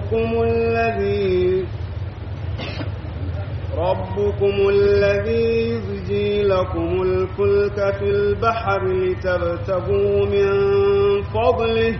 ربكم الذي ربكم الذي يزجي لكم الفلك في البحر لتبتغوا من فضله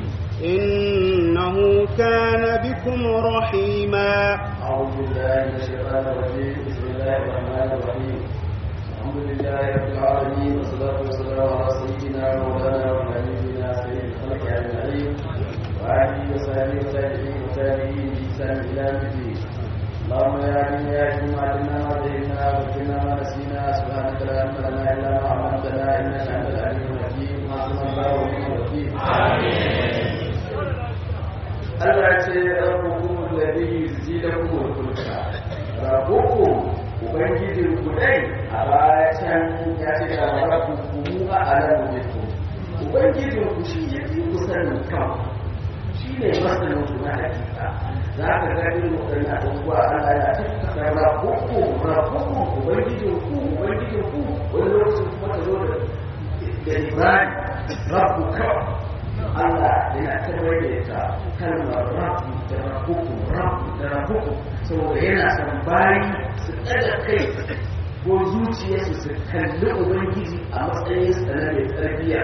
إنه كان بكم رحيما أعوذ بالله من الشيطان الرجيم بسم الله الرحمن الرحيم الحمد لله رب العالمين والصلاة والسلام على سيدنا مولانا وحبيبنا سيد الخلق أجمعين وآله وصحبه وتابعين وتابعين بإحسان إلى يوم الدين اللهم يا عليم يا حكيم علمنا ما جهلنا وذكرنا ما نسينا سبحانك لا علم لنا إلا ما علمتنا إنك أنت العليم الحكيم حسبنا الله ونعم الوكيل Allah ce rabbukum alladhi yuzjilukum al-fulka rabbukum ubangijin ku dai a baya can ya ce da rabbukum a'lamu bikum ubangijin ku shi ya fi ku sanin kan shi ne masanin ku na hakika za ka ga irin waɗannan abubuwa Allah ya tattaka rabbukum rabbukum ubangijin ku ubangijin ku wani lokacin kuma ka zo da da Ibrahim rabbuka Allah yana tabbatar da ita kalmar rabu da rabuku rabu da rabuku saboda yana son bayi su ɗaga kai ko zuciyarsu su kalli ubangiji a matsayin sa na mai tarbiyya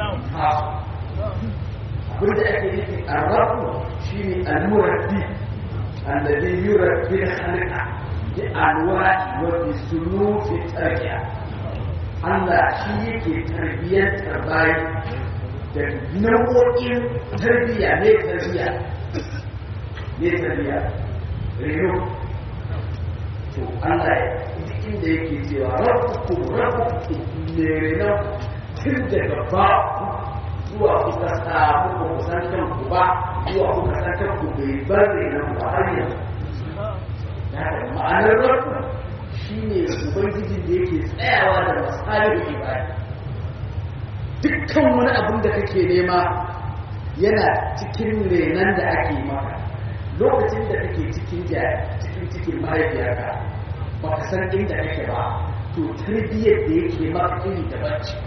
abin da ake nufi a rabu shine al-murabbi alladhi yurabbi al-khalqa bi anwa'i wa bi sunufi tarbiya Allah shi yake tarbiyyantar bayi da nau'o'in tarbiyya ne tarbiyya ne tarbiyya reno to Allah ya duk inda yake cewa rabbukum rabbukum ne reno tun daga ba zuwa kuka samu ku kusan kanku ba zuwa kuka san kanku bai bar renon ba har yanzu ma'anar rabbu shine ubangijin da yake tsayawa da masalin ibada dukkan wani abin da kake nema yana cikin renon da ake maka lokacin da kake cikin cikin cikin mahaifiyarka ba ka san inda kake ba to tarbiyyar da yake maka iri daban ce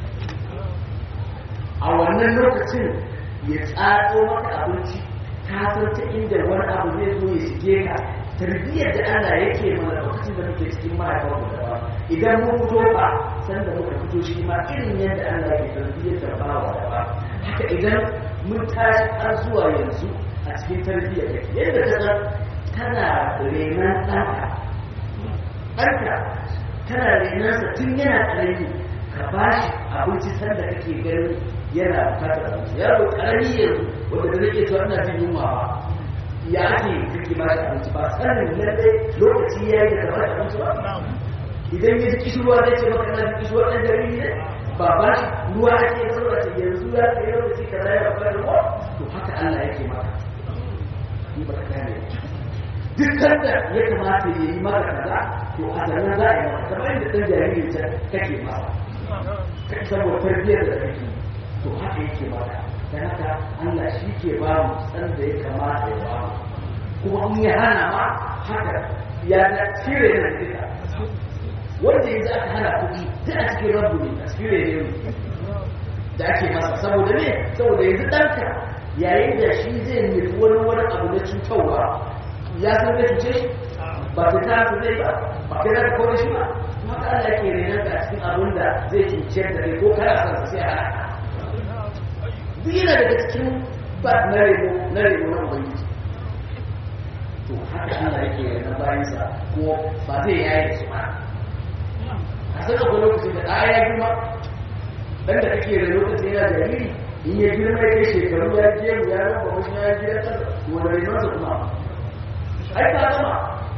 a wannan lokacin ya tsatso maka abinci ka san ta inda wani abu zai zo ya shige ka tarbiyyar da Allah yake mana lokacin da muke cikin mahaifarmu da ba idan mun fito ba san da muka fito shi ma irin yadda Allah ke tarbiyyar da bawa da ba haka idan mun tashi har zuwa yanzu a cikin tarbiyyar da ke yadda ta san tana renon ɗanka ɗanka tana renonsa tun yana ƙarami ka ba shi abinci sanda kake ganin yana bukatar abinci yaro ƙarami yanzu wanda da nake cewa ina jin yunwa ba ya ake kake ba shi abinci ba sanin lalle lokaci ya yi da ka ba shi abinci ba idan ya ji kishirwa zai ce maka na ji kishirwa ɗan jariri ne ba ba shi ruwa ake da saboda ce yanzu ya kai lokaci ka zai ba da ruwa to haka Allah yake maka ni ba ka gane duk da ya kamata ya yi maka kaza to a zanen za a yi maka kamar yadda ɗan jariri ta kake masa saboda tarbiyyar da kake to haka yake maka dan haka Allah shi ke ba mu san da ya kamata ya ba mu kuma in ya hana ma haka ya ga cire na duka wanda yanzu aka hana kuɗi ta a cikin rabu ne a cikin rene da ake masa saboda ne saboda yanzu ɗanka yayin da shi zai nufi wani wani abu na cutarwa ya san zai cuce shi ba ta ta su zai ba ba kai za ka kore shi ba kuma ka Allah ke renon ka cikin abin da zai cuce da kai ko kana son sa sai a hana duk yana daga cikin ba na reno na reno na ubangiji to haka Allah yake renon bayansa ko ba zai yaye su ba a san akwai lokacin da ɗaya ya girma ɗan da kake da lokacin yana jariri in ya girma ya kai shekaru ya gemu ya raba wasu ya gida ta wanda renonsa kuma ai ta zama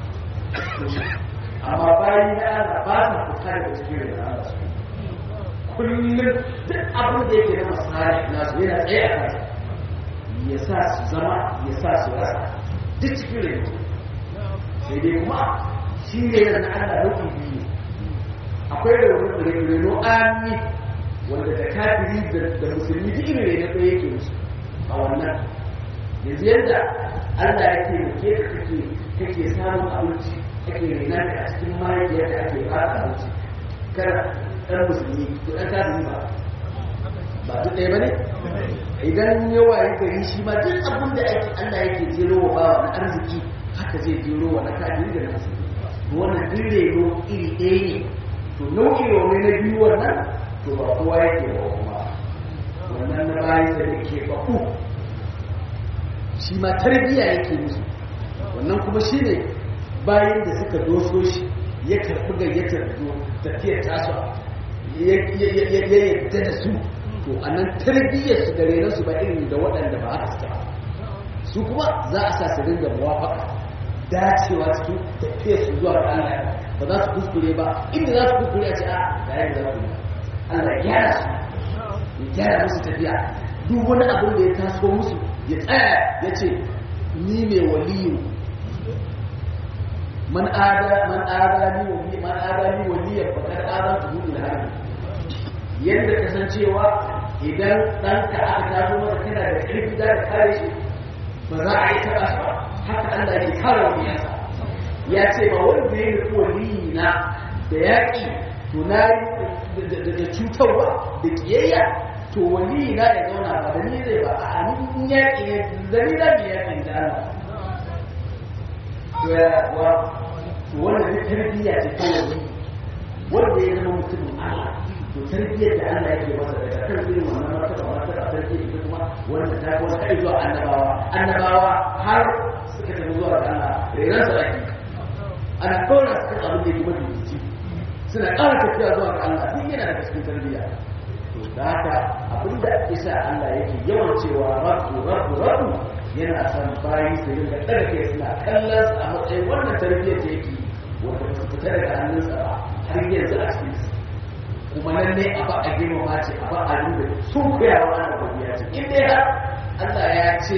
amma bayan na ana ba su fita daga cikin renon Allah su kullum duk abin da yake na masari nasu yana tsaye a kansa ya sa su zama ya sa su rasa duk cikin renon sai dai kuma shi ne yana na Allah rukun biyu akwai reno ami wanda da kafiri da musulmi duk irin reno ɗaya yake musu a wannan yanzu yadda Allah ya taimake ka kake kake samun abinci kake rena ka a cikin mahaifiyar da ake ba ka abinci kana ɗan musulmi ko ɗan kafiri ba ba duk ɗaya ba ne idan yawa ya gari shi ma duk abin da ake Allah yake jero wa bawa na arziki haka zai jero wa na kafiri da nasu wannan duk reno iri ɗaya ne to nau'i wani na biyu wannan to ba kowa yake wa kuma wannan na bayan da yake baku shi ma tarbiyya yake musu wannan kuma shi ne bayan da suka doso shi ya karɓi gayyatar tafiyar tasu ya yadda da su to a nan tarbiyyar su da renon su ba irin da waɗanda ba haka suke su kuma za a sa su dinga muwafaka dacewa cikin tafiyar su zuwa ga Allah ba za su kuskure ba inda za su kuskure a ce a ga yadda za ku yi Allah ya gyara su ya gyara musu tafiya duk wani abin da ya taso musu ya tsaya ya ce ni mai waliyu man ada man ada ni wali man ada ni waliyan fakar adan tu bil harbi yanda kasancewa idan ɗanka aka taso maka kana da ƙarfi da kare shi ba za a yi taɓa shi ba haka Allah ke kare waliyansa ya ce ba wanda ya nufi waliyina da yaƙi to na da cutarwa da ƙiyayya to waliyina ya zauna ba da ni zai ba a hannun yaƙi ne da ni za mu yaƙin da Allah to wannan duk tarbiyya ce ta wani wanda ya zama mutumin Allah to tarbiyyar da Allah yake masa daga kan irin wannan martaba martaba sarki ita kuma wanda ta kuma kai zuwa annabawa annabawa har suka tafi zuwa ga Allah renan sa ake ana kora su kan abin da yake mafi jiki suna ƙara tafiya zuwa ga Allah duk yana daga cikin tarbiyya to da haka abin da isa Allah yake yawan cewa rabbu rabbu rabbu yana son bayi su rinka ɗaga kai suna kallon a matsayin wannan tarbiyyar da yake wanda ba su fita daga hannunsa ba har yanzu a cikin su kuma nan ne a ba a girmama ce a ba a rinda sun kuyawa ana babiya ce in dai har Allah ya ce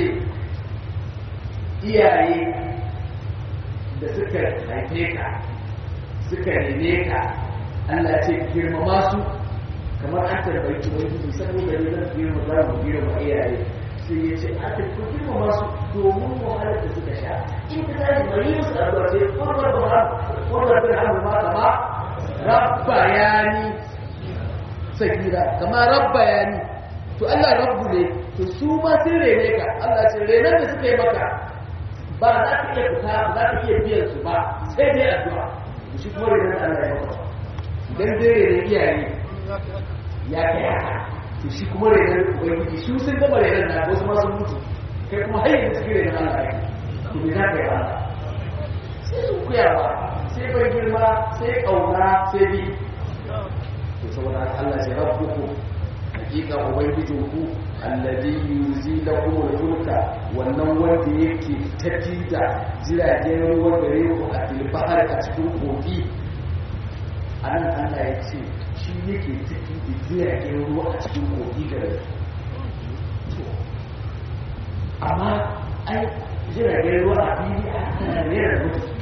iyaye da suka haife ka suka rene ka Allah ya ce girmama su kamar an tarbayi ubangiji saboda ne zan girmama mu girmama iyaye sai ya ce a tafi girmama su domin wahalar da suka sha in ka tashi bari musu addu'a sai kurbar da kurbar da hannu ma kama rabba yani sagira kama rabba yani to Allah rabbu ne to su ma sun rene ka Allah ce renan da suka yi maka ba za ka iya fita ba za ka iya biyan su ba sai dai addu'a to shi kuma renan da Allah ya maka idan dai rene iyaye ya kai haka to shi kuma renon ubangiji su sun gama renon na wasu masu mutu kai kuma har yanzu cikin renon Allah yake to me za ka yi Allah sai sun kuyawa sai bai girma sai kauna sai bi to saboda Allah ce rabbuku hakika ubangijin ku alladhi yuzilakum al-fulka wannan wanda yake tafi da jiragen ruwa gare ku a filbahar a cikin kogi anan Allah ya ce shi yake tafi da jiragen ruwa a cikin kogi gare amma ai jiragen ruwa a fili a kana rera da mutu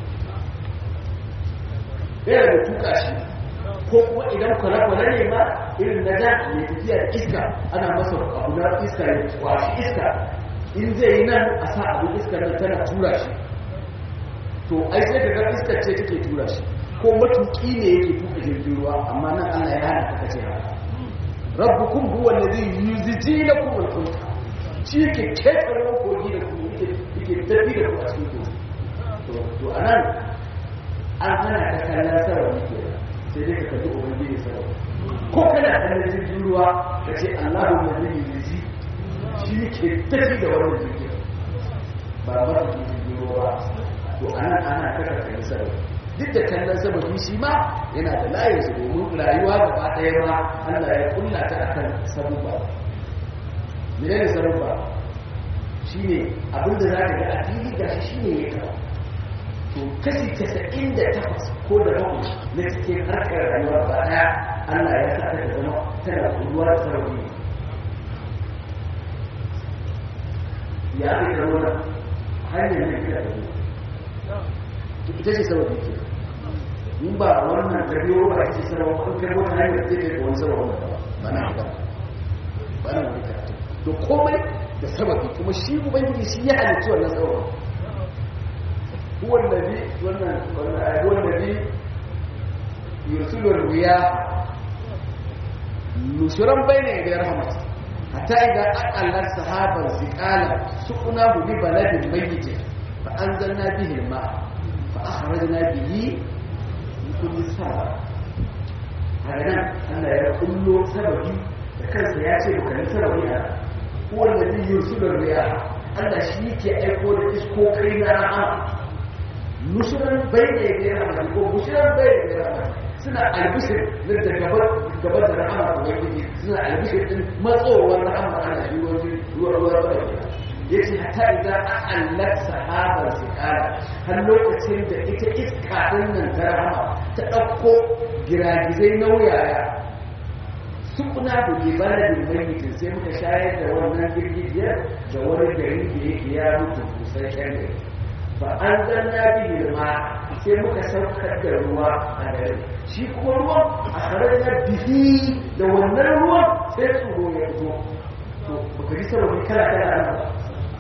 rera da tuka shi ko kuma idan kwale-kwale ne ma irin na da mai tafiya da iska ana masa abu na iska ya kwashi iska in zai yi nan a sa abu iska nan tana tura shi to ai sai ka ga iskar ce take tura shi ko matuki ne yake tuka jirgin ruwa amma nan Allah ya hana ka ce haka rabbukum huwa alladhi yuzji lakum al-fulk shi yake ketare kogi da kuma yake yake tafi da ku a cikin kogi to to anan an hana ka kallon sarrafa ke sai dai ka kalli ubangiji sarrafa ko kana kallon jirgin ruwa ka ce Allahu alladhi yuzji shi yake tafi da wannan jirgin ba ba jirgin ruwa to anan ana kaka kallon sarrafa duk da kallon sababi shi ma yana da layinsa domin rayuwa gaba ɗaya ma Allah ya kulla ta akan sabubba mene ne sabubba shi ne abinda za ka ga a fili gashi shi ne ya kawo to kashi casa'in da takwas ko da bakwai na cikin harkar rayuwa ba ɗaya Allah ya sa ta zama tana kulluwa da sababi ya fi da wannan hanyar ne kira da ita ce sababi ke in ba wannan karbiyo ba ake sarrafa kun karbo ta hanyar zai kai wani sarrafa wanda ba na ba ba na wani karatu to komai da sababi kuma shi ubangiji shi ya halittu wannan sababi huwan nabi wannan wannan ayat huwan nabi yursilu riya nushuran bayna yaday rahmat hatta idan akallar sahabar zikala suqna hu bi baladin mayyit fa anzalna bihi al-ma fa akhrajna bihi min kulli sabab haka nan Allah ya kullo sababi da kansa ya ce bukan sababi a wanda zai yi su da riya Allah shi yake aiko da iskokai na rahama nushuran bai da ya gera mai ko nushuran bai da gera mai suna albishir na da gaba da rahama da wani suna albishir din matsowar rahama ana shi ruwan ruwan ruwan ya ce ta idan an allar sahabar su kara har lokacin da ita iska din nan ta rahama ta ɗauko giragizai nauyaya su kuna da libanin mayitin sai muka shayar da wannan girgijiyar da wani gari da yake ya mutu busasshen gari ba an zanna biyu ma sai muka saukar da ruwa a gari shi kuma ruwan a tsarar na bihi da wannan ruwan sai tsoro ya fito to baka ji sababi kala kala ana ba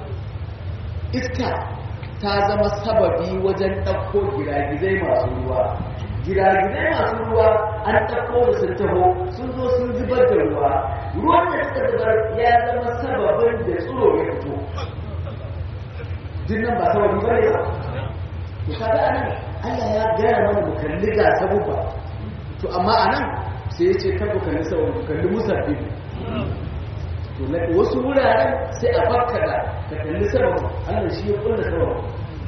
iska ta zama sababi wajen ɗauko giragizai masu ruwa giragizai masu ruwa an ɗauko da sun taho sun zo sun zubar da ruwa ruwan da suka zubar ya zama sababin da tsoro ya fito dinnan ba sababi ba ne ba to kaga anan Allah ya gaya mana mu kalli ga sabubba to amma anan sai ya ce kar ku kalli sababi ku kalli musabbi to na wasu wuraren sai a bakka da ka kalli sababi Allah shi ya kulla sababi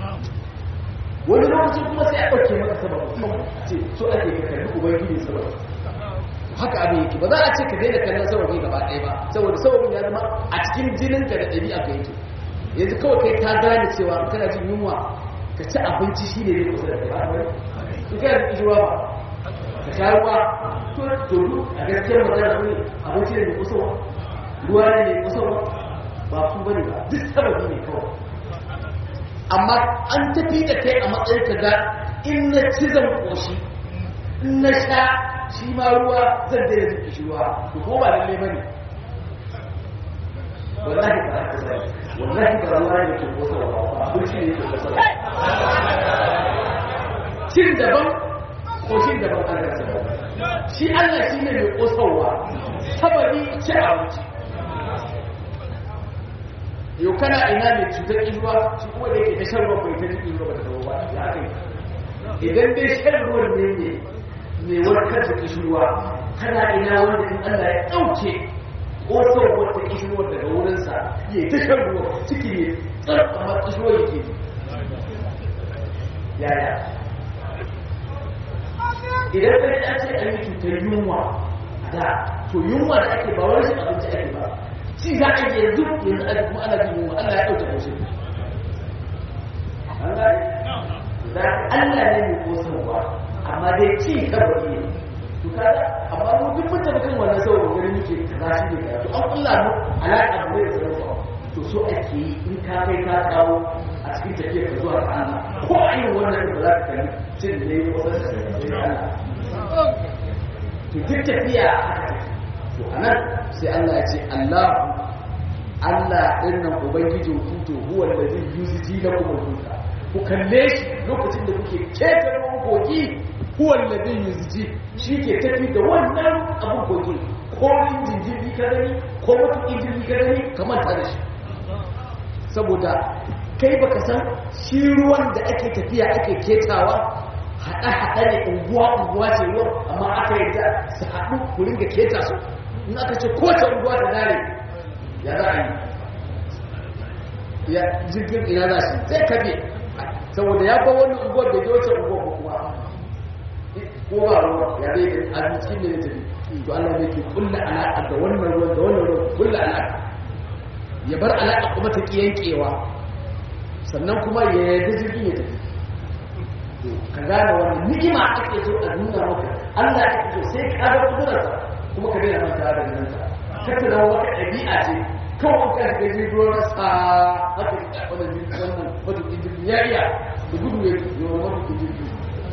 wani lokacin kuma sai a ɗauke maka sababi ce so ake ka kalli ubangiji sababi haka abin yake ba za a ce ka daina kallon sababi gaba ɗaya ba saboda sababin ya zama a cikin jininka da ɗabi'a ka yake yanzu kawai kai ka gane cewa kana jin yunwa ka ci abinci shi ne ne kusa da kai ba in kana da ƙishirwa ba ka sha ruwa to to a gaskiyar magana ne abinci ne mai kusurwa ruwa ne mai kusurwa ba ku bane ba duk sababi ne kawai amma an tafi da kai a matsayin ka ga in na ci zan koshi in na sha shi ma ruwa zan daina jin ƙishirwa to ko ba lalle bane wallahi ba haka bane wallahi ba ruwa ne ke kusurwa ba abinci ne ke kusurwa cin daban koshin daban Allah sababi shi Allah shi ne mai kosarwa sababi ci abinci yau kana ina mai cutar izuwa shi kuma da yake ta shan ruwan bai ta jin izuwa ba ta zama ba ya kai idan dai shan ruwan ne ne mai warkar da kishirwa kana ina wanda in Allah ya ɗauke kosar wata kishirwar daga wurinsa ya yi ta shan ruwa ciki ne tsarkama kishirwar yake yaya idan kai an ce an yi cutar yunwa da to yunwa da ake ba wani shi abinci ake ba ci za a yi yanzu yanzu ake kuma ana jin yunwa Allah ya ɗauke koshe da Allah ne mai kosarwa amma dai ci kawai ne to kaga amma mu duk mun tafi kan wannan saboda gari muke kaza shi ne to an kulla mu alaƙa mu da sarrafa to so ake yi in ka kai ka kawo a cikin tafiyar ka zuwa ga Allah ko a yin wannan ba za ka kalli cin da ne ko sai Allah to duk tafiya to anan sai Allah ya ce Allah Allah din nan ubangijin ku to huwa allazi yuzji lakum al-fulka ku kalle shi lokacin da kuke ketar kogi huwa allazi yuzji shi ke tafi da wannan abun kogi ko injin jirgi ka gani ko mutum jirgi ka gani kamar ta da shi saboda kai baka san shi ruwan da ake tafiya ake ketawa haɗa-haɗa ne unguwa-unguwa ce ruwan amma aka yi da su haɗu ku ringa keta su in aka ce kowace unguwa ta dare ya za a yi ya jirgin ina za shi sai kabe saboda ya ba wani unguwar da ya wuce unguwar ko kuma ko ba ruwa ya zai da a cikin da ya tafi to Allah ne ke kulla alaƙa da wannan ruwan da wannan ruwan kulla alaƙa ya bar alaƙa kuma ta ƙi yankewa sannan kuma ya yarda jirgin ya tafi ka gane wani ni'ima ake so a nuna maka Allah ake so sai ka ga kudurarsa kuma ka daina manta da nan ka kaka da wata ɗabi'a ce kawai ka ga jirgin ruwan sa haka ka wannan jirgin wannan matuƙin jirgin ya iya da gudu ya yi wa matuƙin jirgin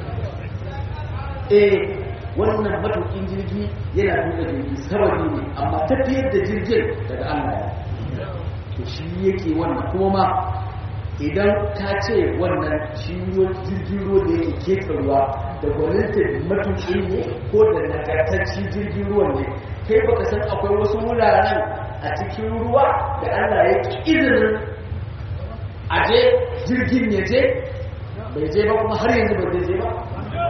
eh wannan matuƙin jirgi yana tuka jirgi sababi ne amma tafiyar da jirgin daga Allah to shi yake wannan kuma ma idan ka ce wannan shi jirgin ruwa da yake keta ruwa da gwaninta matuƙi ne ko da nagartacci jirgin ruwan ne kai baka san akwai wasu wuraren a cikin ruwa da Allah ya ki izinin aje jirgin ya je bai je ba kuma har yanzu bai je ba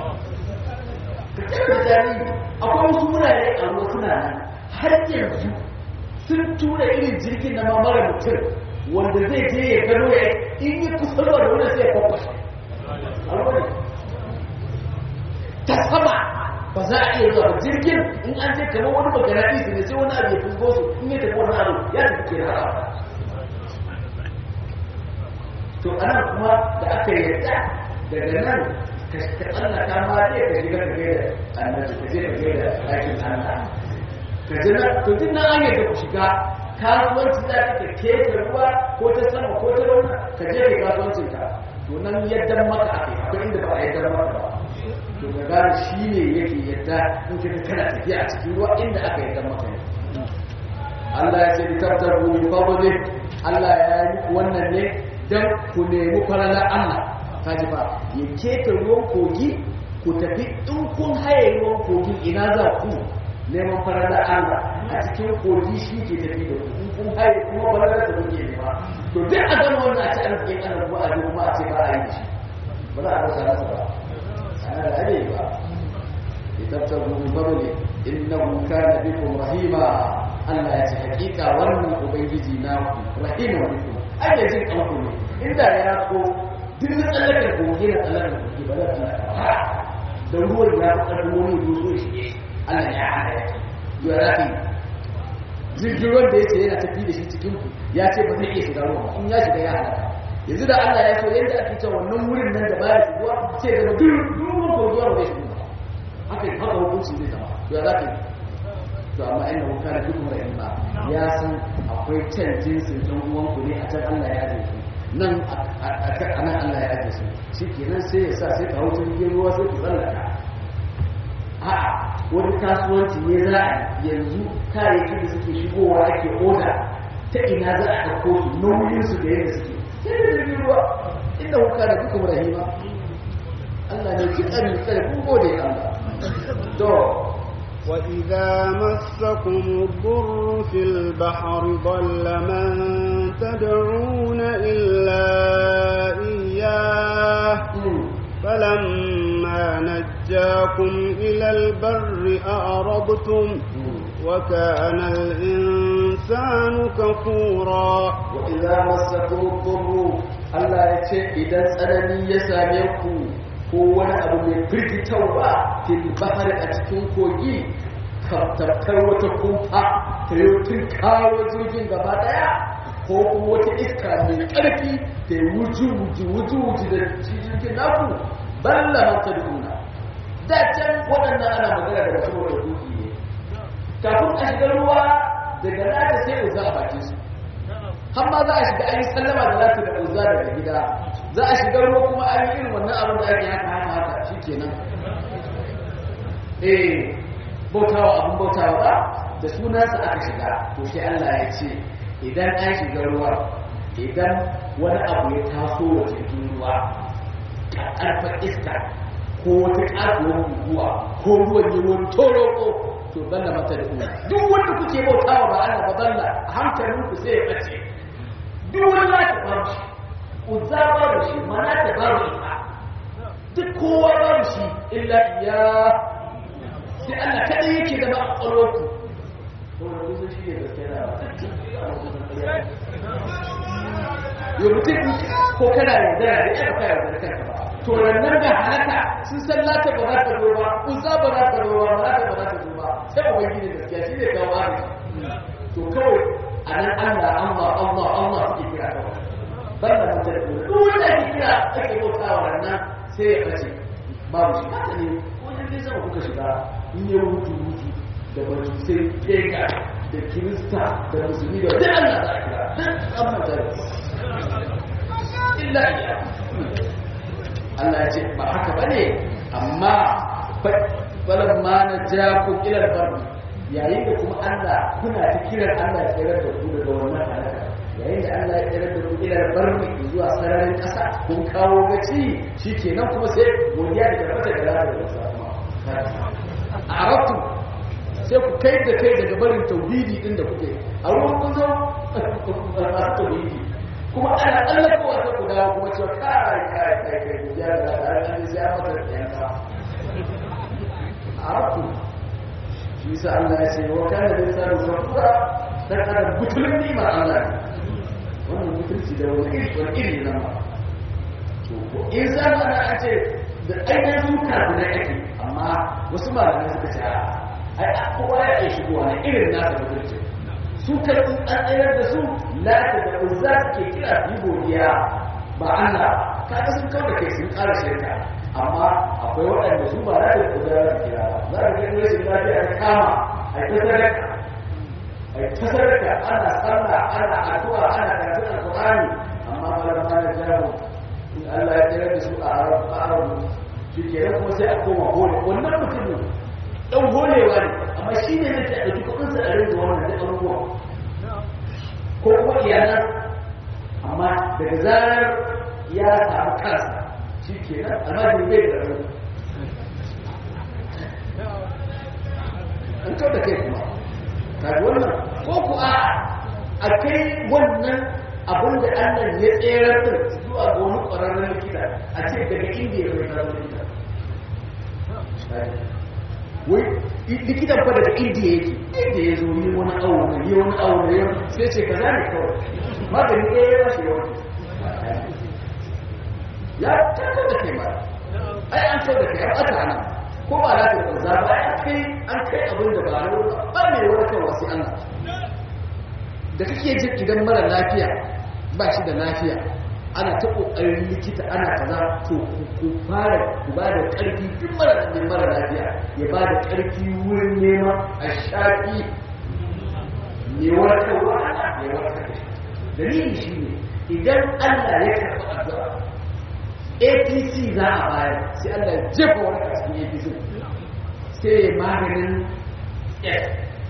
ka da tarihi akwai wasu wurare a ruwa suna nan har yanzu sun tura irin jirgin na mamara mutum wanda zai je ya gano ya in yi kusa da wani sai ya kwakwashe a ruwa ne ta sama ba za a iya zuwa ba jirgin in an je kamar wani magana isi ne sai wani abu ya fusgo su in ya tafi wani abu ya tafi ke haka to ana kuma da aka yarda daga nan ka tsallaka ma zai ka shiga ka gaida annabi ka je ka gaida ɗakin Allah ka ji na to duk nan an yarda ku shiga kasuwanci za ka keke ruwa ko ta sama ko ta rauna ka je ka kasuwancin ka to nan yadda maka akai akwai inda ba a yadda maka ba to ka gane shi ne yake yadda in ka kana tafiya a cikin ruwa inda aka yadda maka ne Allah ya ce bi tabtaru min fadli Allah ya yi wannan ne dan ku nemi falalar Allah kaji ba ya keta ruwan kogi ku tafi in kun haye ruwan kogin ina za ku neman falalar Allah a cikin kogi shi ke tafi da ku in kun haye kuma falalar da kuke nema to duk a gama wannan a ci arzikin Allah kuma a ji kuma a ce ba a yi da shi ba za a rasa rasa ba ana da ade ba litabtaru min fadli innahu kana bikum rahima Allah ya ce hakika wannan ubangiji na ku rahima bikum ai da jin kanku ne inda ya ko duk na tsallakar kogi na tsallakar kogi ba za ta tsallaka da ruwan ya fi ƙarfin wani doso shi Allah ya hana ya yi ya rafi jirgin ruwan da ya ce yana tafi da shi cikin ku ya ce ba zai iya shiga ruwa in ya shiga ya halaka yanzu da Allah ya so yadda ake cewa wannan wurin nan da ba ya shigowa sai daga duk ruwan kogi ba zai shigo haka haka hukunci zai zama ya rafi to amma inda mun kana duk mara ilma ya san akwai can jinsin ɗan uwanku ne a can Allah ya ajiye su nan a nan Allah ya ajiye su shi kenan sai ya sa sai ka hau jirgin ruwa sai ku tsallaka a'a wani kasuwanci ne za a yanzu kayayyaki da suke shigowa ake oda ta ina za a ɗauko su nauyin su da yadda suke sai da jirgin ruwa inda kuka da duka rahima Allah ne ki ɗan tsare kun gode Allah to وإذا مسكم الضر في البحر ضل من تدعون إلا إياه فلما نجاكم إلى البر أعرضتم وكان الإنسان كفورا وإذا مسكم الضر Allah ya ce idan tsanani ya same ku ko wani abu mai firgitarwa fil bahari a cikin kogi tafkar wata kumfa ta yi tun kawo jirgin gaba daya ko kuma wata iska mai ƙarfi ta yi wuju wuju wuju wuju da jirgin naku balla mata duna da can waɗannan ana magana da wasu wata duki ne kafin a shiga ruwa daga nata sai uza a bakin su har ma za a shiga an yi sallama da lati da uza daga gida za a shiga ruwa kuma an yi irin wannan abin da ake haka haka haka shi kenan eh bautawa abin bautawa ba da sunansa aka shiga to sai Allah ya ce idan an shiga ruwa idan wani abu ya taso wa cikin ruwa ƙarfar iska ko wata ƙatuwar guguwa ko ruwan yi wani toroko to balla mata da kuma duk wanda kuke bautawa ba Allah ba balla a hankalinku sai ya ɓace duk wani lati babu shi uzza babu shi mana ta babu ita duk kowa babu shi illa iya sai Allah kaɗai yake zama a ƙwaƙwalwarku saboda kusa shi ne gaskiya da yau mutum ko kana yaudara da ya baka yaudara kanka ba to rannan ga halaka sun san lata ba za ta zo ba uzza ba za ta zo ba malaka ba za ta zo ba sai ubangiji gaskiya shi ne kawo arziki to kawai a nan Allah Allah Allah Allah suke kira kawai ban da mutum da duk wanda ake kira ake bautawa rannan sai ya bace babu shi haka ne wajen dai sama kuka shiga in yi hutu hutu da majusai kega da kirista da musulmi da duk Allah za a kira duk an manta da illa iya Allah ya ce ba haka ba ne amma falon ma na ja ku kilar barbi yayin da kuma Allah kuna ta kiran Allah ya tsirar da ku daga wannan halaka yayin da Allah ya tsirar da ku kilar barbi zuwa sararin ƙasa kun kawo gaci shi kenan kuma sai godiya da tabbata da lafiya da sa a arabtu sai ku kai da kai daga barin tauhidi din da kuke a ruwan kun zo masu tauhidi kuma ana tsallakowa ta ku dawo kuma cewa kai kai kai kai ku ya da an ya mata da yanka a rabu shi sa Allah ya ce wa kana da sa kafura dan adam butulun nimar Allah ne wannan butulci da wani iri wani iri na ma to in san ana a ce da ainihin su kafin ake amma wasu malamai suka ce ai kowa ya iya shigowa na irin nasa butulci su karɓi an tsayar da su lati da uzza ke kira su yi godiya ba Allah kaga sun kawo da kai sun ƙara shirka amma akwai waɗanda su ba lati da uzza za su kira ba za ka gani rashin lafiya ta kama a ta sadaka a ta sadaka ana sallah ana addu'a ana karatun alƙur'ani amma malama na jawo in Allah ya tsayar da su a arabu shi kenan kuma sai a koma hole wannan mutumin ɗan holewa ne amma shi ne zai ta ɗauki kuɗinsa a rinda wannan da abubuwan ko kuma iyalan amma daga zarar ya samu kansa shi ke nan almajin bai da rabu an kau da kai kuma kaji wannan ko ku a a kai wannan abin da allah ya tserar din zuwa ga wani ƙwararren likita a ce daga indiya mai zama likita wai likitan fa daga indiya yake inda ya zo yi wani awo ne yi wani awo ne sai ce ka zane kawai magani ɗaya ya shi yawan ya kakar da kai mara ai an kau da kai an ɓata nan ko ba za ta banza ba an kai an kai abin da ba na ba ne wani kan wasu allah da kake jin idan mara lafiya ba shi da lafiya ana ta kokarin likita ana kaza to ku fara ku ba da karfi duk mara da mara lafiya ya ba da karfi wurin neman a shafi ne warkarwa ne warkarwa dalili shi ne idan Allah ya karɓi addu'a APC za a bayar sai Allah ya jefa wani a cikin APC sai ya maganin F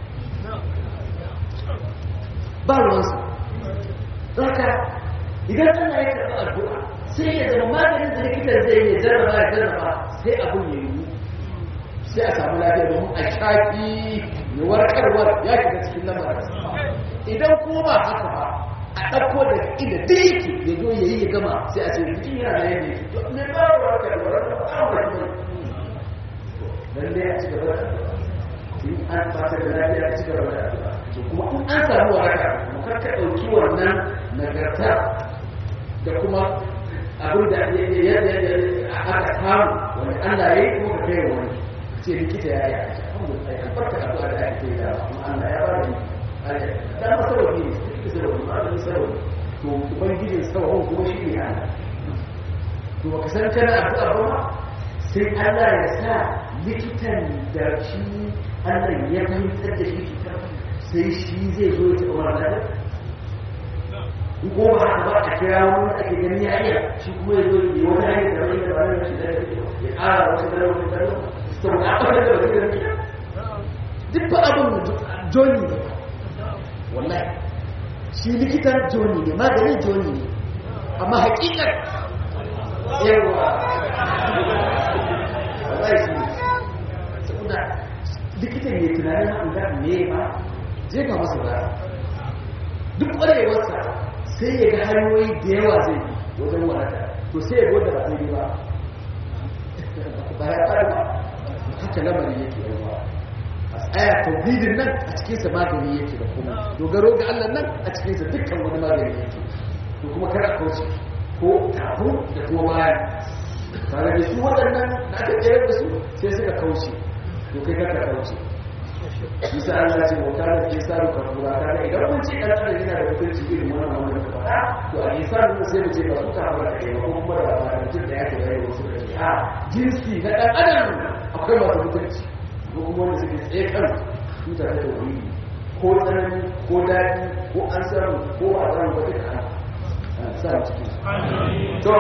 ba ruwansu zaka idan Allah ya karɓi addu'a sai ya zama maganin da likitan zai yi jarraba ya jarraba sai abin ya yi sai a samu lafiya domin a shafi ya warkarwar ya shiga cikin lamarin idan kuma ba haka ba a ɗauko da inda duk yake ya zo ya yi ya gama sai a ce jikin yana da yadda yake to ne ba wa warkar da warkar ba a warkar dan dai a ci gaba da in an fata da lafiya a ci gaba da addu'a to kuma in an samu waraka mu karka ɗauki wannan nagarta da kuma abin da aka samu wani Allah ya yi kuma ka kai wani ce likita ya yi a cikin alhamdulillah an farka addu'a da ake yi da kuma Allah ya ba da da masarauki ne likita sarauki ba da sarauki to ubangijin sarauki kuma shi ne Allah to baka san kana addu'a ba ma sai Allah ya sa likitan da shi Allah ya fahimtar da shi sai shi zai zo ya taɓa mara lafiya ko ba haka ba a kira wani ake gani ya iya shi kuma ya zo yi wani hanyar da wani da ba da shi da ya ƙara wata da wata da sau da aka da wata da wata duk ba abin joni ne wallahi shi likitan joni ne maganin joni ne amma hakikar yawa wallahi shi ne saboda likitan ne tunanin an ga me ba jefa masa ba duk ƙwarewarsa sai ya ga hanyoyi da yawa zai bi wajen wadata to sai ya gwada ba daidai ba ba ya fara ba haka lamarin yake yawa a tsaya tauhidin nan a cikinsa magani yake da kuma dogaro ga Allah nan a cikinsa dukkan wani magani yake to kuma kar a kauce ko kafin da kuma bayan tare da su waɗannan da aka tsayar da su sai suka kauce to kai kaka kauce bisa Allah ce wa kana ke sa ka kura kana idan mun ce dan adam yana da mutunci irin wannan wannan ka faɗa to a isa mun sai mu ce ba su ka fara kai ba kuma da ba mutum da yake bai wasu da ke a jinsi na dan adam akwai masu mutunci ko kuma wanda suke tsaye kan tuta ta tauhidi ko tsanani ko daɗi ko an samu ko ba a samu ba duka ana sa mu cikin to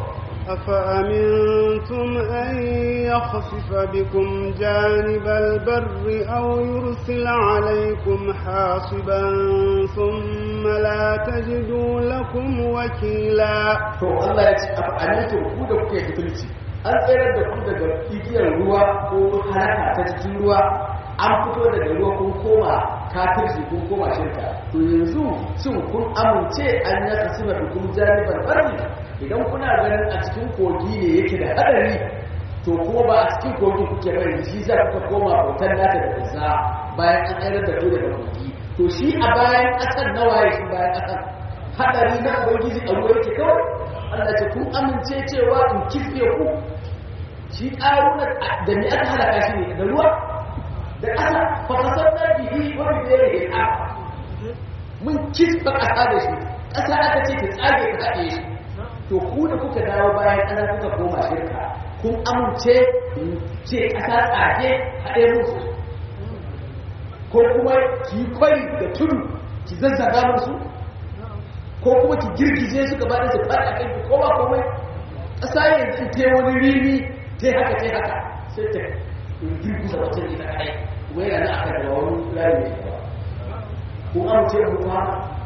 أفأمنتم أن يخسف بكم جانب البر أو يرسل عليكم حاصبا ثم لا تجدوا لكم وكيلا to Allah ya ce amintu ku da kuke fitilci an tsayar da ku daga igiyar ruwa ko halaka ta cikin ruwa an fito daga ruwa kun koma kafirci kun koma shirka to yanzu shin kun amince an ya kasu da hukum janibar barni idan kuna ganin a cikin kogi ne yake da hadari to kuma ba a cikin kogi kuke bari shi za kuka koma bautar nata da kusa bayan an tsayar da ku daga kogi to shi a bayan ƙasar nawa ya shi bayan ƙasar hadari na ubangiji a ruwa yake kawai Allah ce kun amince cewa in kife ku shi ƙaruna da me aka halaka shi ne da ruwa da ƙasa fakasar na bihi wani da ya rage mun kisfa ƙasa da shi ƙasa aka ce ta tsage ta haɗe shi to ku da kuka dawo bayan ƙasa kuka koma shirka kun amince ce ƙasa tsage haɗe musu ko kuma ki kwari da tudu ki zazzaga musu ko kuma ki girgije su gaba da su faɗi a kai ki koma komai ƙasa yanzu ta wani rini ta haka ta haka sai ta girgiza wata ita kai kuma yana na aka da wani rami mai yawa ko an ce mu kuma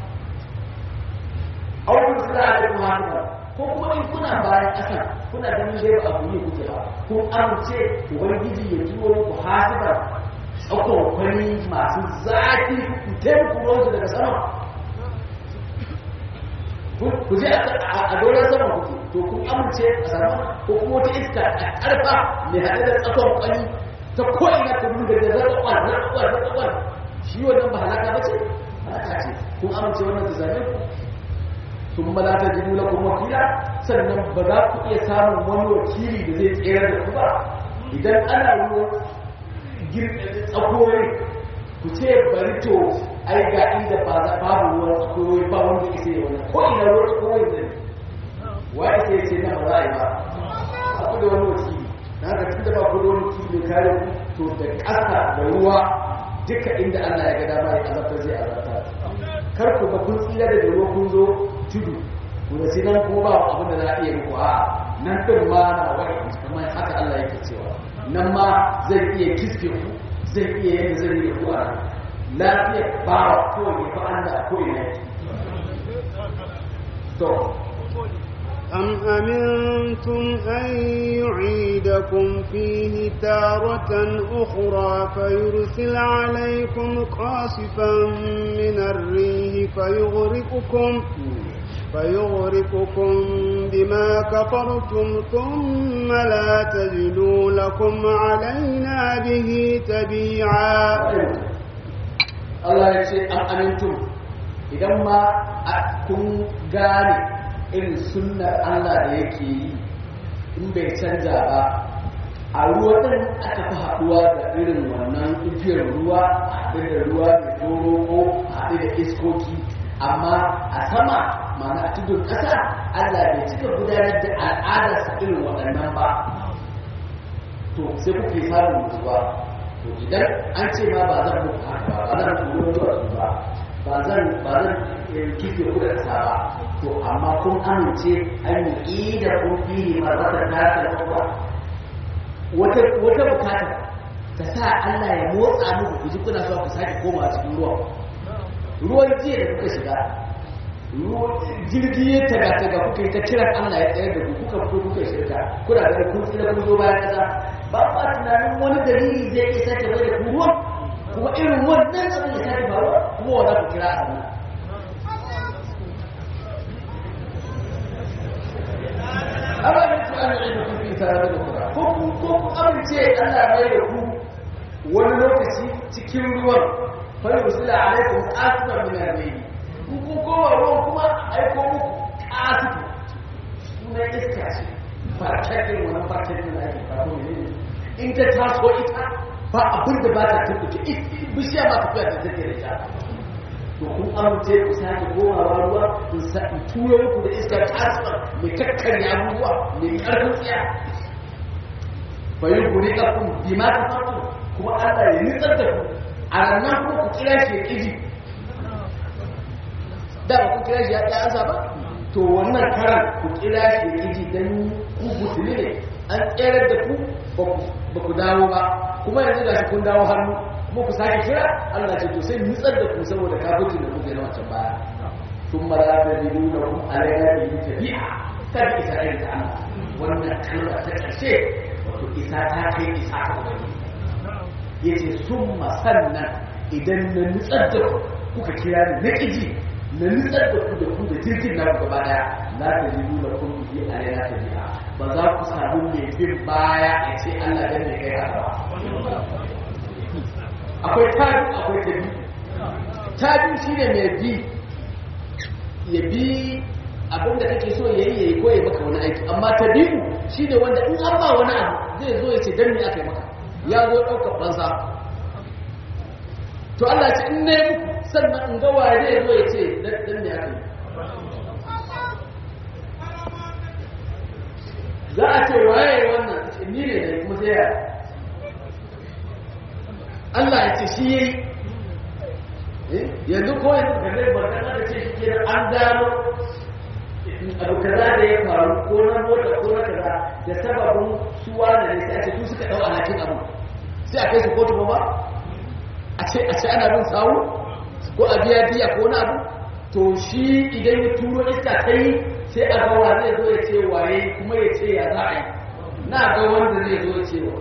aukun sura da kuma haka ko kuma in kuna bayan ƙasa kuna ganin dai ba abu ne kuke ba ko an ce ubangiji ya turo ku hasiba tsakon kwani masu zafi ku taimaka ruwansu daga sama ku je a doron sama kuke to kun amince a sama ko kuma wata iska a karfa mai haɗe da tsakon kwani ta ko'ina ta nuna da zarraƙwar zarraƙwar zarraƙwar shi wannan ba halaka ba ce halaka ce kun amince wannan ta zame ku sun ba za ta ji nuna kuma wakila sannan ba za ku iya samun wani wakili da zai tsere da ku ba idan ana ruwan tsakoyi ku ce bari to ai ga inda ba za babu ruwan tsakoyi ba wanda ya sai wannan ko ina ruwan tsakoyi ne wa ya sai ce na ba za a yi ba a ku da wani wakili na haka tun da ba ku da wani wakili kare ku to da ƙasa da ruwa duka inda Allah ya ga dama ya azabtar zai azabtar kar ku ga kun tsira da ruwa kun zo tudu ku da sai nan kuma ba abin da za a iya muku a nan din ma na wani kamar haka Allah yake cewa nan ma zai iya kiske ku zai iya yadda zai yi ku a lafiyar bawa kawai ya fa Allah ko ina to أم أمنتم أن يعيدكم فيه تارة أخرى فيرسل عليكم قاصفا من الريح فيغرقكم فيغرقكم بما كفرتم ثم لا تجدوا لكم علينا به تبيعا Allah ya ce an amintum idan ma kun gane irin sunnar Allah da yake yi in bai canja ba a ruwa ɗin aka fi haɗuwa da irin wannan igiyar ruwa a haɗe da ruwa mai doro ko a haɗe da iskoki amma a sama mana a tudun ƙasa Allah bai cika gudanar da al'adarsa irin waɗannan ba to sai kuke samun mutuwa to idan an ce ma ba zan muku haka ba ba zan turo zuwa su ba ba zan ba zan kife ku da ƙasa ba to amma kun amince an yi da kun fiye ma za ta tata da wata wata bukata ta sa Allah ya motsa muku ku ji kuna so ku sake koma cikin ruwan ruwan jiya da kuka shiga jirgi ya taga taga kuka yi ta kiran Allah ya tsayar da ku kuka fito kuka shirka kuna da kun tsira kun zo bayan kasa ba ba tunanin wani dalili zai iya sake bai da ku ruwan kuma irin wannan abin ya sake faruwa kuma wanda ku kira a nan amma da ku an yi da kun fi tare da kura ko ku ko ku amince Allah mai da ku wani lokaci cikin ruwan fa yusila alaikum asfar min al-layl kun kowa ruwan kuma aiko muku ƙasifu suna iska ce farkakin wani farkakin da ake faru ne in ta taso ita ba abin da ba ta tabbace bishiya ba tafiya ta take da ita to kun amince ku sake komawa ruwa in sa in turo muku da iska ƙasifa mai kakkarya abubuwa mai ƙarfin tsiya bayan ku riƙa kun bi ma ta fatu kuma Allah ya nitsar da ku a ranar ku ku kira shi ya ƙiji da ba ku kira shi ya ɗansa ba to wannan karan ku kira shi ya ji don ku butuli ne an tserar da ku ba ku dawo ba kuma yanzu da shi kun dawo hannu kuma ku sake kira Allah ce to sai nutsar da ku saboda kafin da kuke na wancan baya sun mara da biyu da kuma alaƙa da yi tafiya kan isa irin ta Allah wannan kalma ta ƙarshe wato isa ta kai isa ta wani ya ce sun sannan idan na nutsar da ku kuka kira ni na ƙiji na nutsar da ku da ku da jirgin na gaba daya za ta ji nuna kun yi a yana ta biya ba za ku samu mai bin baya ya ce Allah dan ne kai haka ba akwai tabi akwai tabi tabi shine mai bi ya bi abin da kake so yayi yayi ko ya maka wani aiki amma tabi'u shine wanda in an ba wani abu zai zo ya ce dan me aka yi maka ya zo ɗaukar fansa to Allah ce in ne muku sannan in ga waye zai zo ya ce dan me aka yi za a ce waye wannan ni ne da kuma sai ya Allah ya ce shi yayi yanzu ko yanzu ga zai barka da ce shi kenan an gano abu kaza da ya faru ko na mota ko na kaza da sababin suwa da ne sai a ce su suka dau alhakin abu sai a kai su kotu ba a ce a ce ana bin sawu ko a biya biya ko na abu to shi idan ya turo iska ta yi sai a ga wa zai zo ya ce waye kuma ya ce ya za a yi na ga wanda zai zo ya ce wa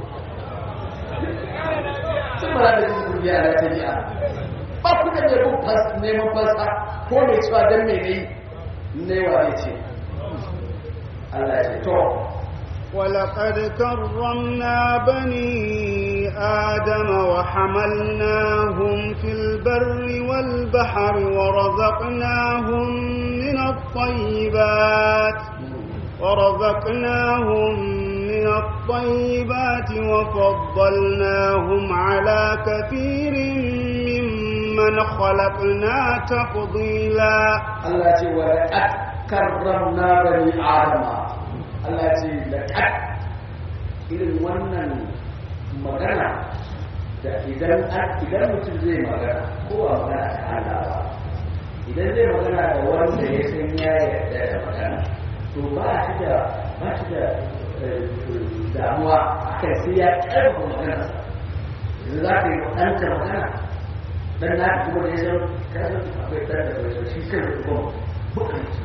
sun ba da jin kurbiya da ta biya ba ku da mai neman fasa ko mai cewa don mai ne ne wa ne ce Allah ya ce to ولقد كرمنا بني آدم وحملناهم في البر والبحر ورزقناهم من الطيبات ورزقناهم من الطيبات وفضلناهم على كثير ممن خلقنا تفضيلا Allah ce wa laqad karramna bani adama Allah ce laqad irin wannan magana da idan idan mutum zai magana ko ba magana ta Allah ba idan zai magana da wanda ya san ya yarda da magana to ba shi da ba shi da damuwa akan sai ya karɓa magana yanzu za ka yi ɗanka magana dan na kuma da ya san kasar akwai ɗan da bai shi kan kuma bukanci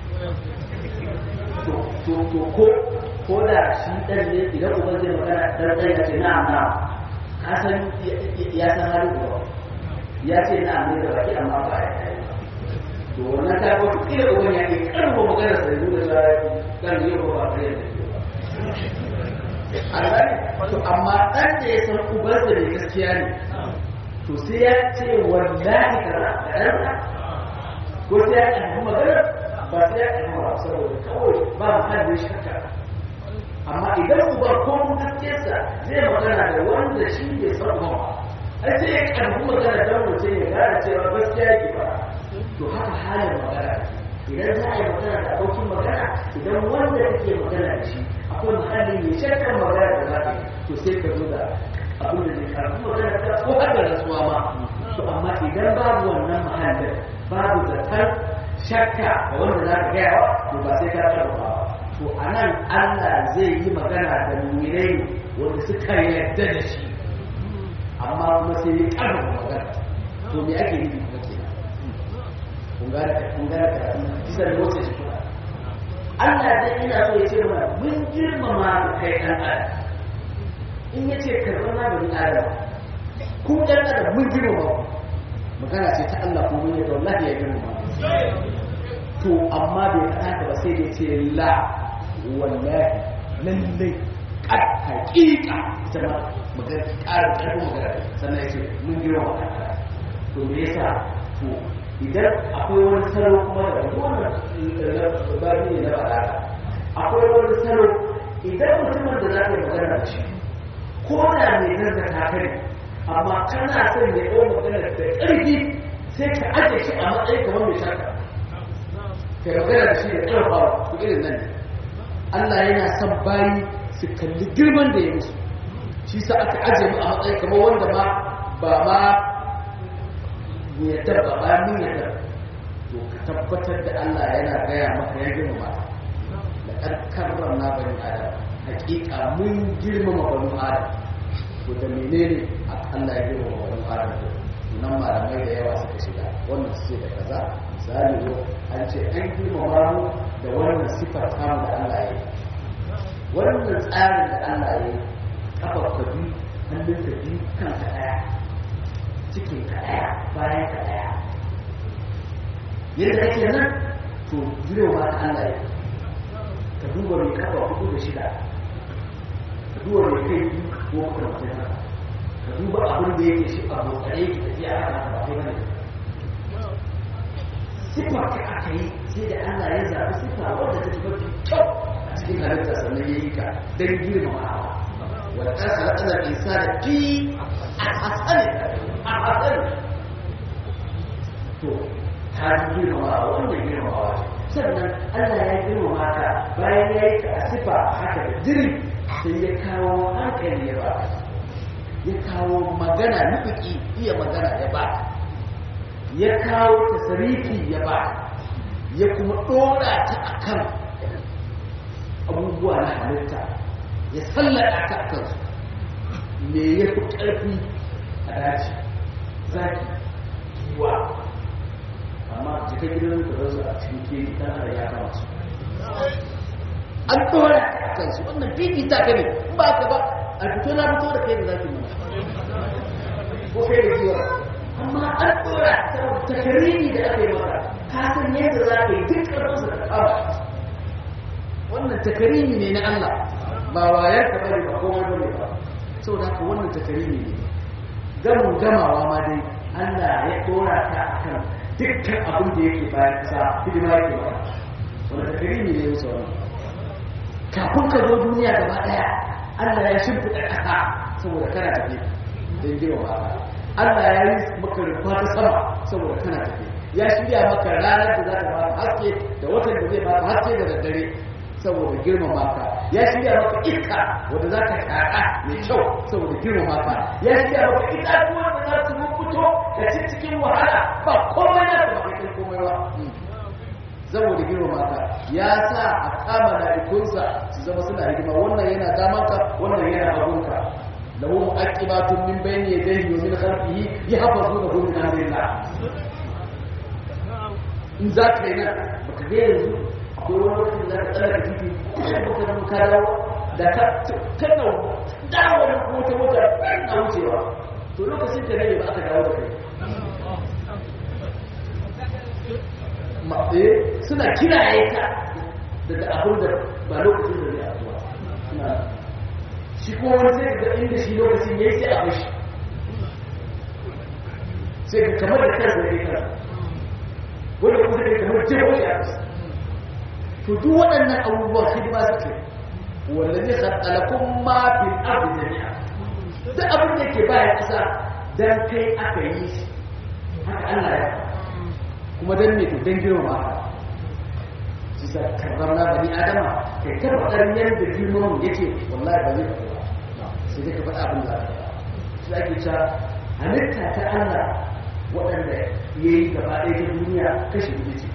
to ko ko da shi ɗan ne idan uban zai magana dan ɗan ya ce na'am na'am ka san ya san halin uba ya ce na'am ne da baki amma ba ya yi to wannan ta ko kila uban ya ke karbo magana sai nuna cewa kan yi ba ba kare da Allah to amma ɗan da ya san ubansa ne gaskiya ne to sai ya ce wallahi kaza da ɗansa ko sai ya ƙarfi magana ba sai ya ƙarfi ba saboda kawai ba mu kan da shakka amma idan uba ko mun gaskiyarsa zai magana da wanda shi bai san ba ai sai ya ƙarfi magana don mutum ya gane cewa gaskiya yake ba to haka halin magana idan za a yi magana da abokin magana idan wanda kake magana da shi akwai muhalli mai shakkar magana da za ka yi to sai ka zo da abin da zai karfi magana ta ko har da rasuwa ma to amma idan babu wannan mahallin babu zatar shakka da wanda za ka gaya to ba sai ka taɓa ba to a nan Allah zai yi magana da mumirai wanda suka yarda da shi amma kuma sai ya ƙarfafa magana to me ake nufi kuma kenan kun gane kun gane karatu bisa da wacce shi Allah zai ina so ya ce mana mun girmama kai ɗan adam in ya ce karɓar na bani adam ku ɗan adam mun girmama magana ce ta Allah ko mun yadda wallahi ya girmama to amma bai faɗa ka ba sai da ce la wallahi lallai kad haƙiƙa ita ma magana ƙarin ƙarfin magana sannan ya ce mun girmama ɗan to me yasa to idan akwai wani salo kuma da wannan babi ne na faɗa akwai wani salo idan mutumin da za ka yi magana da shi ko da mai zarta kare amma kana son ya ɗau magana da ƙarfi sai ka ajiye shi a matsayin kamar mai shaka kai magana da shi da ƙarfawa ko irin nan ne Allah yana son bayi su kalli girman da ya musu shi sa aka ajiye mu a matsayin kamar wanda ma ba ma yadda ba ba min yadda to ka tabbatar da Allah yana gaya maka ya girmama da karkarrar na bani adam hakika mun girmama bani adam to da menene Allah ya girmama bani adam nan malamai da yawa suka shiga wannan su ce da kaza misali ko an ce an girmama mu da wannan sifar tamu da Allah ya yi wannan tsarin da Allah ya yi kafa ka biyu hannunka biyu kanka ɗaya cikin ka ɗaya bayan ka ɗaya yadda kake nan to jirewa ta Allah ya ka duba mai kafa hudu da shida ka duba mai kai biyu ko makarantar haka ka duba abin da yake shi a botsare ki tafiya a kan ba kai bane sifa ta aka yi sai da Allah ya zaɓi sifa wadda ta tafi mafi kyau a cikin halitta sannan ya yi ka don girmamawa wadda ta halatta isa da fi a hasali a hasali to ta ji girmamawa wannan girmamawa sannan Allah ya girmama ka bayan ya yi ka a sifa haka da jiri sai ya kawo hankali ya ba ya kawo magana nufi iya magana ya ba ya kawo tasarifi ya ba ya kuma ɗora ta a kan abubuwa na halitta ya sallada ta a kansu me ya fi ƙarfi a daji zaki kiwa amma jikin gidan da rasu a cikin kiri ɗan har ya kama su an ɗora ta a kansu wannan fifita ka ne ba ka ba a fito na fito da kai da zaki mana ko kai da kiwa amma an ɗora takariri da aka yi maka ka san yadda za ka yi duk ƙarfinsa da kama wannan takariri ne na Allah ba wayar ka bane ba kowa bane ba saboda haka wannan takariri ne gamin gamawa ma dai Allah ya ɗora ta akan dukkan abin da yake bayan kasa hidima yake ba wannan takariri ne musu wannan kafin ka zo duniya gaba ɗaya Allah ya shimfiɗa ƙasa saboda kana tafi don girma ba Allah ya yi maka rufa ta sama saboda kana tafi ya shirya maka ranar da za ta ba haske da watan da zai ba haske da daddare saboda girmama ka ya shirya maka iska wanda za ka shaƙa mai kyau saboda girmama ka ya shirya maka itatuwa da za su fito da ci cikin wahala ba komai na da ba kai komai ba saboda girmama ka ya sa a kama ikonsa su zama suna hidima wannan yana damanka wannan yana hagunka له مؤكبات من بين يديه ومن خلفه يحفظونه من امر الله in za ka yi nan baka ga yanzu akwai wani wakil da ka tsara titi kuma baka zama ka dawo da ka kana dawo da wata wata na wucewa to lokacin ka ne ba aka dawo da kai maɗe suna kiraye ka daga abin da ba lokacin da zai abuwa suna shi ko wani sai ga inda shi lokacin ya yi sai a bashi sai ka kamar da kansa ya kansa wanda kuma sai kamar jeho shi a kasa to duk waɗannan abubuwan hidima suke wanda zai khattalakun ma fil ardi jami'a duk abin da yake bayan ƙasa dan kai aka yi shi haka Allah ya kuma dan me to dan girma haka shi sa karramna bani adama kai ta faɗar yadda girman yake wallahi ba zai faɗi ba sai dai ka faɗa abin da shi ake cewa halitta ta Allah waɗanda ya yi gaba ɗaya ta duniya kashi biyu ce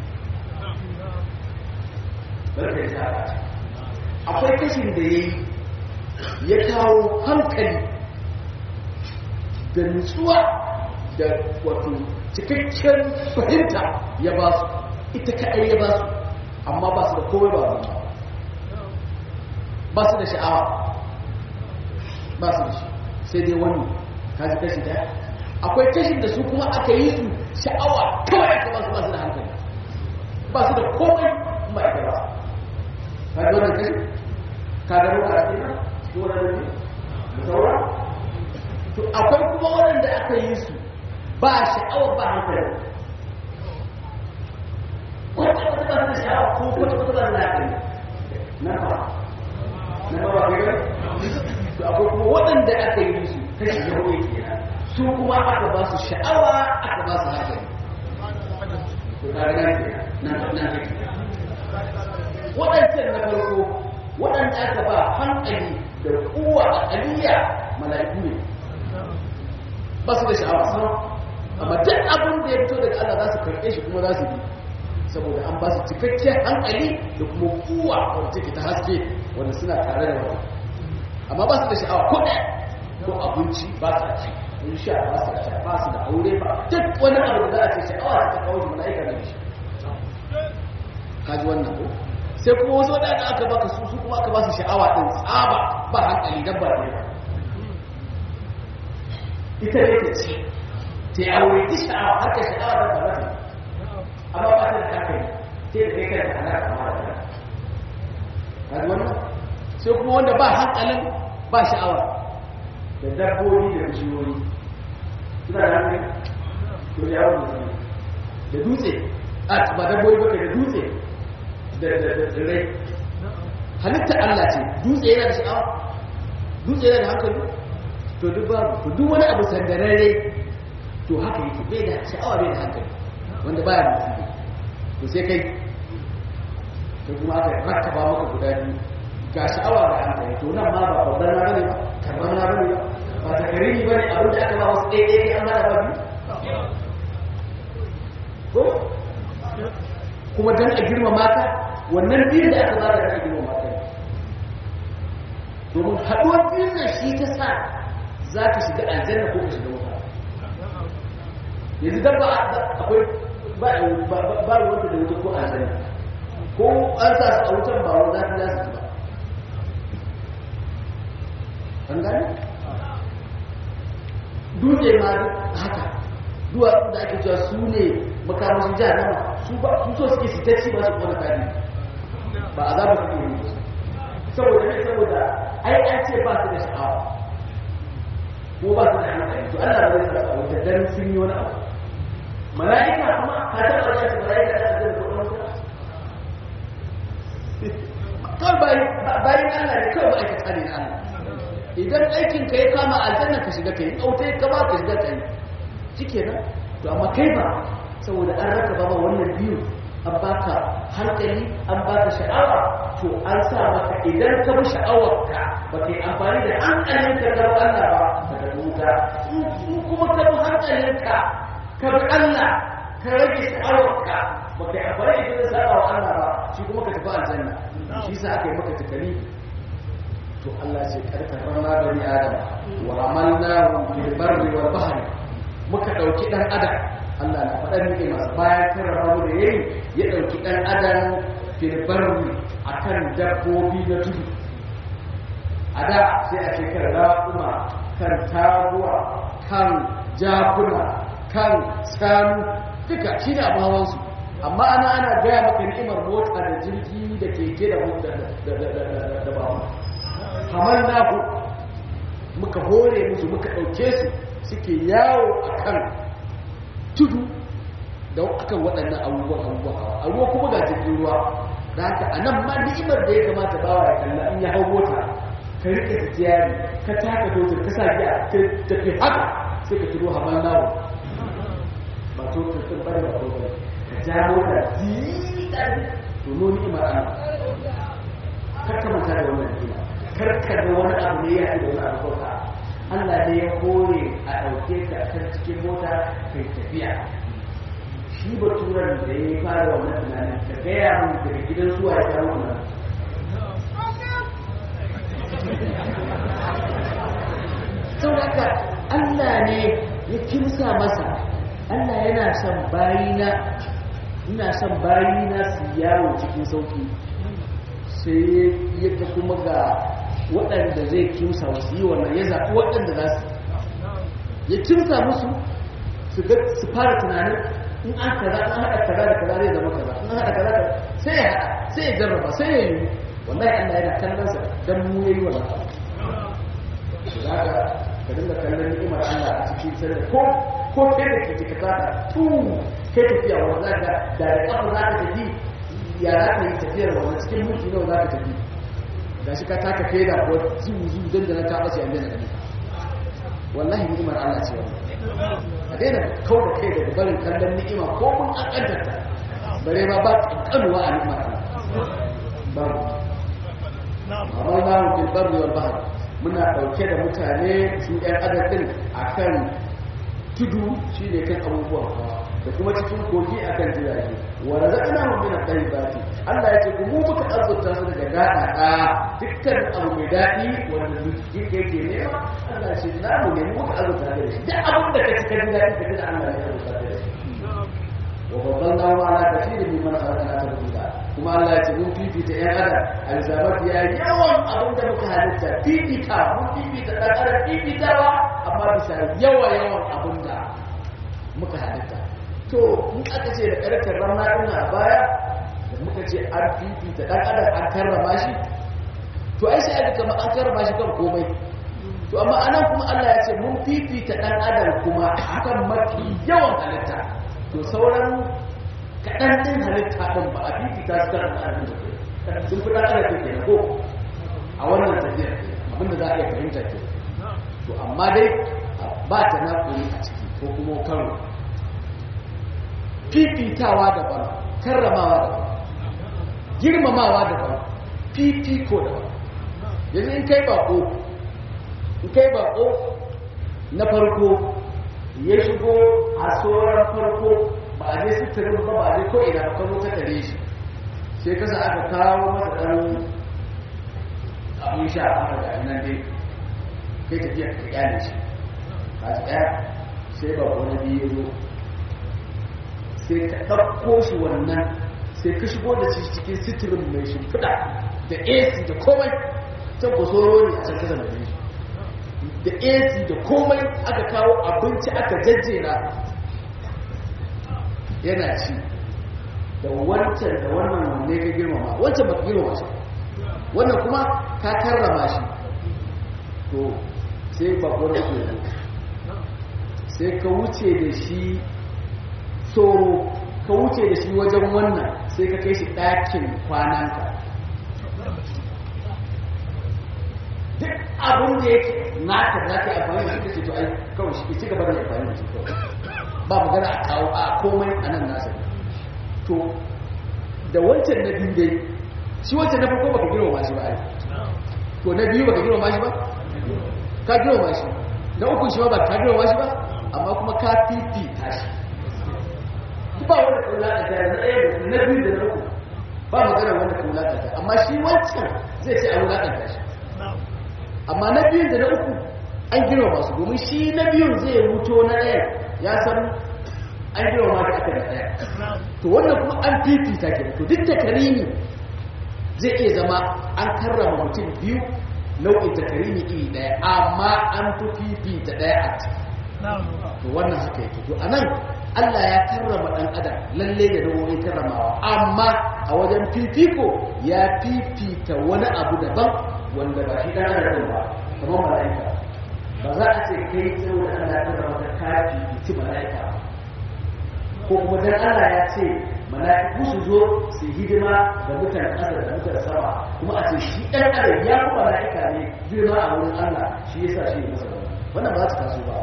barka ya sa akwai kashin da ya yi ya kawo hankali da nutsuwa da wato cikakken fahimta ya ba su ita kaɗai ya ba su amma ba su da komai ba ba su da sha'awa ba su da shi sai dai wani kaji kashi daya akwai kashin da su kuma aka yi su sha'awa kawai aka ba su ba su da hankali ba su da komai ba ita ba ka ga wannan kashi ka ga ruwa a cikin dole ne da saura to akwai kuma waɗanda aka yi su ba sha'awa ba hankali wata wata ba su sha'awa ko wata wata ba su da hankali na ba na ba ba kai to akwai kuma waɗanda aka yi su kashi ya hudu kenan su kuma aka ba su sha'awa aka ba su hankali to kaga nan nan nan waɗancan na farko waɗanda aka ba hankali da kuwa a aliyya mala'iku ne ba su da sha'awa sama amma duk abin da ya fito daga Allah za su karɓe shi kuma za su bi saboda an ba su cikakken hankali da kuma kuwa wanda take ta haske wanda suna tare da wani amma ba su da sha'awa ko ɗaya ko abinci ba su ci in sha ba su da ba su da aure ba duk wani abu da za a ce sha'awa ta kawo shi mala'ika da shi kaji wannan ko sai kuma wasu wadanda aka baka su su kuma aka ba su sha'awa din tsaba ba hankali dabba ne ba ita ne ta ce ta yi aure ta sha'awa har ka sha'awa da ba ta amma ba ta da hankali sai da kai kai da ana kama da ta kaji wannan sai kuma wanda ba hankalin ba sha'awa da dabbobi da bishiyoyi suna da hankali to da yawon mutum da dutse a ba dabbobi ba da dutse da tsirrai halitta Allah ce dutse yana da sha'awa dutse yana da hankali to duk babu to duk wani abu sandararre to haka yake bai da sha'awa bai da hankali wanda baya mutum to sai kai to kuma aka rakkaba maka guda biyu ga sha'awa ga hankali to nan ma ba babban na bane ba karban na bane ba ba ta karimi bane abin da aka ba wasu ɗaya ɗaya an mana ba biyu ko kuma dan a girmama ka wannan biyun da aka ba da a girmama ka domin haɗuwar biyun nan shi ta sa za ka shiga aljanna ko ka shiga wuta yanzu dan ba akwai ba ba wanda da wuta ko aljanna ko an sa su a wutan ba wanda za su ba an gani dutse ma haka duwa da ake cewa su ne makamashin jahannama su ba su so suke sitacci ba su kona kadi ba a zaba su ne saboda ne saboda ai an ce ba su da sha'awa ko ba su da hankali to Allah bai sa su wuta dan sun yi wani abu mala'ika kuma ka taɓa ya ce mala'ika da zai ko wani kawai bayan Allah ne kawai ma'aikata ne na Allah idan aikin ka ya kama aljanna ka shiga kai auta ya kama ka shiga kai shike nan to amma kai ba saboda an raka ba wannan biyu an baka hankali an baka sha'awa to an sa maka idan ka bi sha'awarka ba kai amfani da hankalin ka ga Allah ba ka da wuta in kuma ka bi hankalinka ka bi Allah ka rage sha'awarka ba kai amfani da sa'a wa Allah ba shi kuma ka tafi aljanna shi sa aka yi maka takali to Allah ce karkar rana bani adam wa amalnahu fil barri wal bahri muka dauki dan adam Allah na faɗa miki masu bayan karrama mu da yayi ya dauki dan adam fil barri akan dabbobi na tudu a da sai a ce kan raƙuma kan taguwa kan jakuna kan sanu duka shi ne abin hawansu amma ana ana gaya maka ni'imar mota da jirgi da keke da da bawa kamar naku muka hore musu muka ɗauke su suke yawo a kan tudu da akan waɗannan abubuwan abubuwan a ruwa kuma ga jirgin ruwa da haka a nan ma ni'imar da ya kamata bawa ya kalla in ya hau mota ka rike tijiyari ka taka totar ka sa giya ka tafi haka sai ka turo hamar nawo ba totar ɗin bane ba totar ka ja mota jiɗa to no ni'imar ana kar ka manta da wannan ni'ima karkar da wani abu ne ya haɗu da wani abu kauta Allah ne ya kore a ɗauke ka kan cikin mota kai tafiya shi baturan da ya fara wannan tunanin ka gaya mun daga gidan zuwa ya kawo wannan sau haka Allah ne ya kimsa masa Allah yana son bayina ina son bayina su yawo cikin sauki sai ya ta kuma ga waɗanda zai kimsa wasu yi wannan ya zaɓi waɗanda za su ya kimsa musu su fara tunanin in an kaza an haɗa kaza da kaza zai zama kaza in an haɗa kaza da sai ya haɗa sai ya jarraba sai ya yi wallahi Allah yana kallon sa dan mu yayi wannan abu zaka ka dinga kallon ni'imar Allah a cikin sai ko ko kai da kike ka tsaka tu kai tafiya wanda zaka da da kafa zaka tafi ya za ka yi tafiyar wannan cikin mulki nawa za ka tafi ga shi ka taka feda ko zuwu zuwu don da na ta ɓace an daina gani wallahi ni'imar Allah ce wannan a daina kau da kai daga barin kallon ni'ima ko mun ƙanƙantarta bare ma ba ƙanƙanuwa a ni'imar Allah babu amma za mu fil barri wal bahr muna ɗauke da mutane su ɗan adam ɗin akan tudu shine kan abubuwan hawa da kuma cikin kogi akan jirage wa razaqnahum min at-tayyibati Allah ya ce ku mu muka azurta su daga dada da dukkan abu mai dadi wanda zuciya yake nema Allah ya ce na mu ne muka azurta da shi duk abin da kake kan dadi kake da Allah ya azurta da shi wa faddalna wa ala kathirin mimman khalaqna tafdila kuma Allah ya ce mun fifita yan adam alzabat ya yawan abin da muka halitta fifita mun fifita ɗan adam fifitawa amma bisa yawa yawan abin da muka halitta to in aka ce da ƙarfin rana ɗin a baya da muka ce an fifita ɗan adam an karrama shi to ai sai aka kama an karrama shi kan komai to amma anan kuma Allah ya ce mun fifita ɗan adam kuma akan mafi yawan halitta to sauran kaɗan ɗin halitta ɗin ba a fifita su kan ɗan adam sun fi ɗan adam ke ko a wannan tafiyar abinda za a iya fahimta ke to amma dai ba ta na a ciki ko kuma karo fifitawa daban karramawa daban girmamawa daban fifiko daban yanzu in kai bako in kai bako na farko ya shigo a tsoron farko ba a je suturin ba ba a je ko ina ba kano ta tare shi sai kasa aka kawo masa ɗan abin sha aka ga nan dai kai tafiya ka kyale shi ka ji ɗaya sai ba wani biyu zo sai ka ɗauko shi wannan sai ka shigo da shi cikin sitirin mai shimfiɗa da ac da komai can ku soro ne a can kasa da shi da ac da komai aka kawo abinci aka jajjera yana ci da wancan da wannan wanne ka girmama wancan ba ka girmama shi wannan kuma ka karrama shi to sai bakwar ku sai ka wuce da shi tsoro ka wuce da shi wajen wannan sai ka kai shi ɗakin kwananka duk abin da yake naka za ka yi amfani da shi kace to ai kawai shi ke ci gaba da amfani da shi kawai ba magana a kawo a komai a nan nasa to da wancan na biyu dai shi wancan na farko baka girma shi ba ai to na biyu baka girma shi ba ka girma shi na uku shi ba ba ka girma shi ba amma kuma ka fifita shi ba wanda kula da ta na ɗaya da na biyu da na uku ba magana wanda kula da ta amma shi wancan zai ce a wulaƙanta shi amma na biyun da na uku an girma masu domin shi na biyun zai wuto na ɗaya ya san an girma ma ta aka da ɗaya to wannan kuma an fifita ke to duk da karimi zai iya zama an karrama mutum biyu nau'in ta karimi iri ɗaya amma an fi fifita ɗaya a ciki to wannan haka yake to anan Allah ya karrama ɗan adam lalle da nau'o'in karramawa amma a wajen fifiko ya fifita wani abu daban wanda ba shi ɗan adam ba kamar mala'ika ba za a ce kai tsawo da Allah ya karrama ka kafi fiti mala'ika ko kuma dan Allah ya ce mala'iku su zo su hidima da mutan ƙasa da mutan sama kuma a ce shi ɗan adam ya fi mala'ika ne girma a wurin Allah shi yasa shi masa wannan ba za su taso ba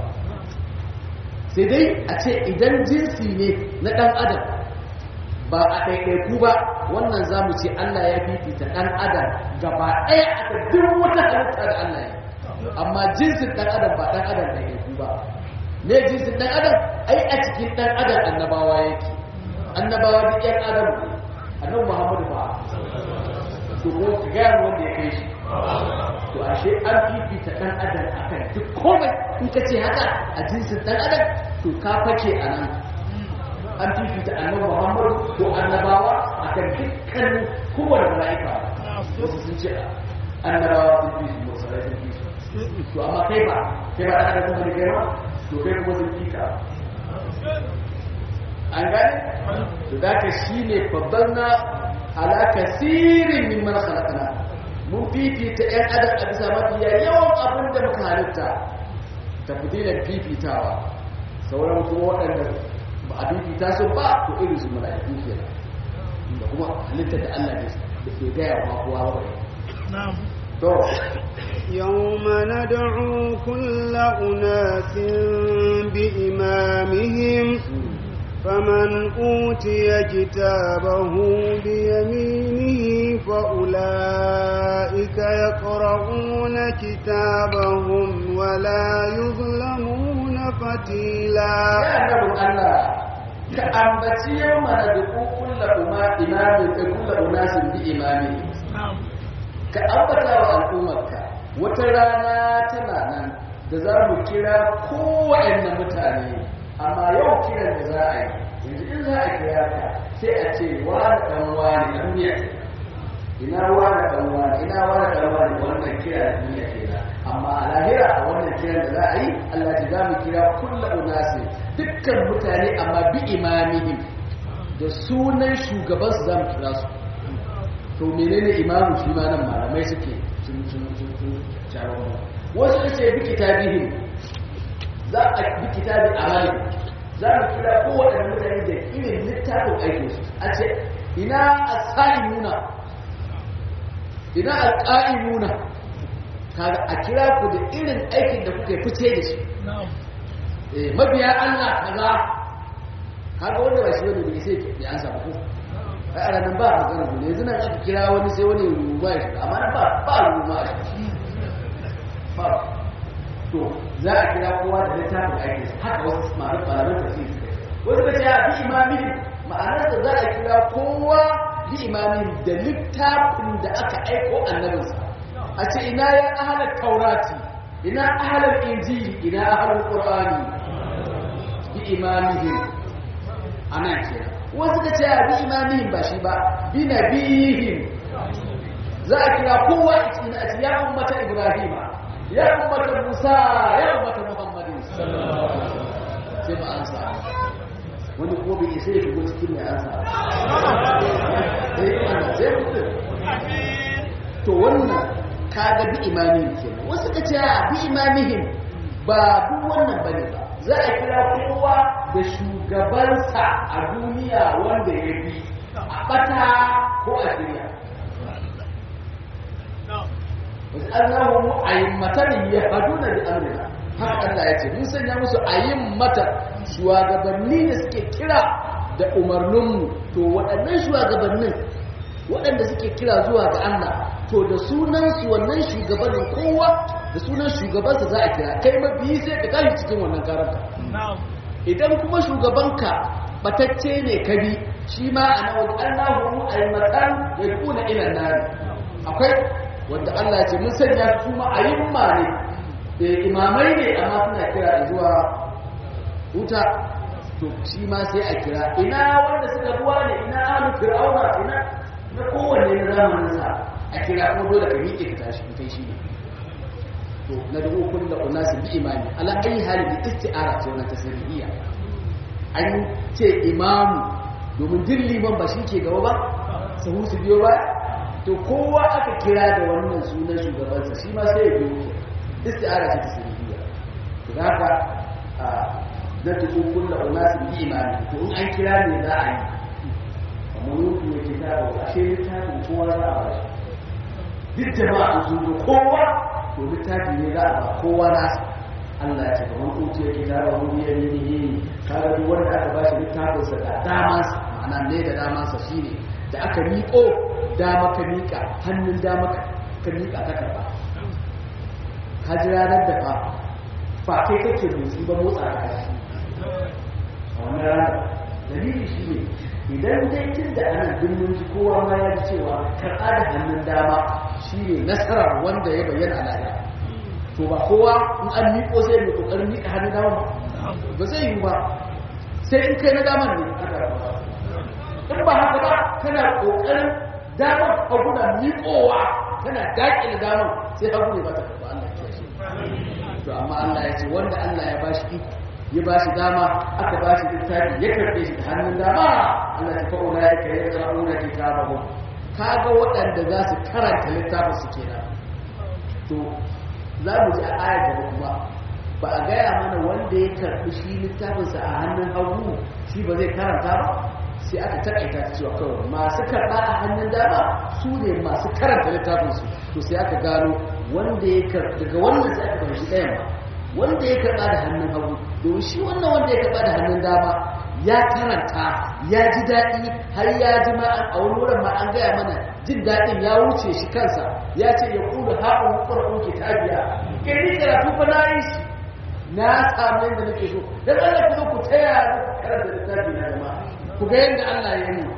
sai dai a ce idan jinsi ne na ɗan adam ba a ɗaiɗaiku ba wannan za mu ce Allah ya fifita ɗan adam gaba ɗaya a ta duk wata halitta da Allah ya amma jinsin ɗan adam ba ɗan adam ɗaiɗaiku ba me jinsin ɗan adam ai a cikin ɗan adam annabawa yake annabawa duk ƴan adam ne annabi muhammadu ba to ko ka gaya wanda ya kai shi to ashe an fifita ɗan adam akan duk komai in ka ce haka a jinsin ɗan adam to ka fake a nan an fifita annabi muhammadu ko annabawa akan dukkan kowane mala'ika wasu sun ce annabawa sun fi su musalai sun fi su to amma kai ba kai ba ɗan adam ne kai ma to kai kuma sun fi ka an gane to da ka shi ne babban na ala kasirin min man khalaqna mun fifita ‘yan adam a bisa mafiya yawan abin da muka halitta ta fitilar fifitawa sauran kuma waɗanda ba a fifita su ba to irin su mala'iku ke da kuma halittar da Allah da ke gaya wa kowa ba to يوم ندعو كل أناس بإمامهم فمن أوتي كتابه بيمينه فأولئك يقرؤون كتابهم ولا يظلمون فتيلا يا نبي الله كأنبتي يوم ندعو كل إمام كل أناس بإمامه كأنبتا وأل'ummarك وترانا تنانا da za mu kira kowaɗanne mutane amma yau kiran da za a yi yanzu in za a kira ka sai a ce wani ɗan wani ɗan miya ina wani ɗan wani ina wani ɗan wani wannan kira da miya kenan amma a lahira a wannan kiran da za a yi Allah ji za mu kira kulla unasi dukkan mutane amma bi imamihim da sunan shugaban su za mu kira su to menene imamu shi ma nan malamai suke sun sun sun sun shawarwa wasu da ce bi kitabihim za a bi kitabi amali za mu kira kowaɗanne mutane da irin littafin aikinsu a ce ina asalimuna ina alƙa'imuna kaga a kira ku da irin aikin da kuka fice da shi eh mabiya Allah kaza kaga wanda ba shi wani da sai ya ansa ba ko ai a ranar ba magana ne yanzu nan aka kira wani sai wani ruwa ya shiga amma nan ba ba ruwa ba to za a kira kowa da littafin aikinsa haka wasu masu malaman tafsiri wasu ka ce a bi imamin ma'anar da za a kira kowa bi imamin da littafin da aka aiko annabinsa a ce ina ya ahalar taurati ina ahalar injili ina ahalar qur'ani bi imamihim ana kira wasu ka ce a bi imamihim ba shi ba bi nabihim za a kira kowa a cikin a ce ya ummata ibrahima ya ummata musa ya ummata muhammadin sallallahu alaihi wasallam sai ba an sa wani ko bai isa ya shigo cikin mai ansa sai mutum to wannan kaga bi imamihim kenan wasu ka ce a bi imamihim ba duk wannan bane ba za a kira kowa da shugabansa a duniya wanda ya bi a bata ko a shirya wasu allahu ayyummatan yahduna bi amrina haka Allah ya ce mun sanya musu ayyummata shugabanni da suke kira da umarninmu to waɗannan shugabannin waɗanda suke kira zuwa ga Allah to da sunansu wannan shugabannin kowa da sunan shugabansa za a kira kai mabiyi sai ka tashi cikin wannan karanta idan kuma shugabanka batacce ne ka bi shi ma a na wajen Allahu aimatan ya kuna ila nari akwai wanda Allah ce mun sanya su ma ayyumma ne imamai ne amma suna kira zuwa wuta to shi ma sai a kira ina wanda suka buwa ne ina alu fir'auna ina na kowanne na zamanin sa a kira kuma dole ka miƙe ka tashi kai shi ne to na dubu kun da unasu bi imami ala ayi hali bi isti'ara ce wannan tasiriyya an ce imamu domin din liman ba shi ke gaba ba sahu su biyo ba to kowa aka kira da wannan sunan shugabansa shi ma sai ya biyo isti'ara ce tasiriyya to haka na tuku kulla unasin bi imani to in an kira ne za a yi amma mutu ya ce ta ba ashe littafin kowa za a ba shi duk jama'a sun zo kowa to littafi ne za a ba kowa nasa Allah ya ce kamar kuce ya kita ba wani ya ne ne kaga duk wanda aka ba shi littafin sa da dama ma'ana ne da dama sa shine da aka miƙo dama ka miƙa hannun dama ka miƙa ka karba ka ji ranar da fa ba kai kake motsi ba motsa ka kashi a wani ranar dalili shi ne idan dai tun da anan duk mun ji kowa ma ya ji cewa karɓa da hannun dama shi ne nasarar wanda ya bayyana a lahira to ba kowa in an miƙo sai mai ƙoƙarin miƙa hannun dama ba ba zai yi ba sai in kai na daman ne aka in ba haka ba kana ƙoƙarin damar hagu na miƙowa kana daƙile damar sai hagu ne ba ta karɓa Allah ya shi to amma Allah ya ce wanda Allah ya bashi iko ya bashi dama aka bashi littafi ya karbe shi da hannun dama Allah ya fa'u la yake ya qara'una kitabahu kaga waɗanda za su karanta littafin su kenan to za mu ji a ayar gaba kuma ba a gaya mana wanda ya karbi shi littafinsa a hannun hagu shi ba zai karanta ba sai aka takaita ta cewa kawai masu karɓa a hannun dama su ne masu karanta littafinsu to sai aka gano wanda ya karɓa daga wannan sai aka fahimci ɗayan ba wanda ya karɓa da hannun hagu domin shi wannan wanda ya karɓa da hannun dama ya karanta ya ji daɗi har ya ji ma a wani wurin ma an gaya mana jin daɗin ya wuce shi kansa ya ce ya kudu haɗin ƙwarƙun ke tabiya kai ni karatu fa na yi shi na samu yadda nake so dan Allah ku zo ku taya karanta littafi na jama'a ku ga yadda Allah ya yi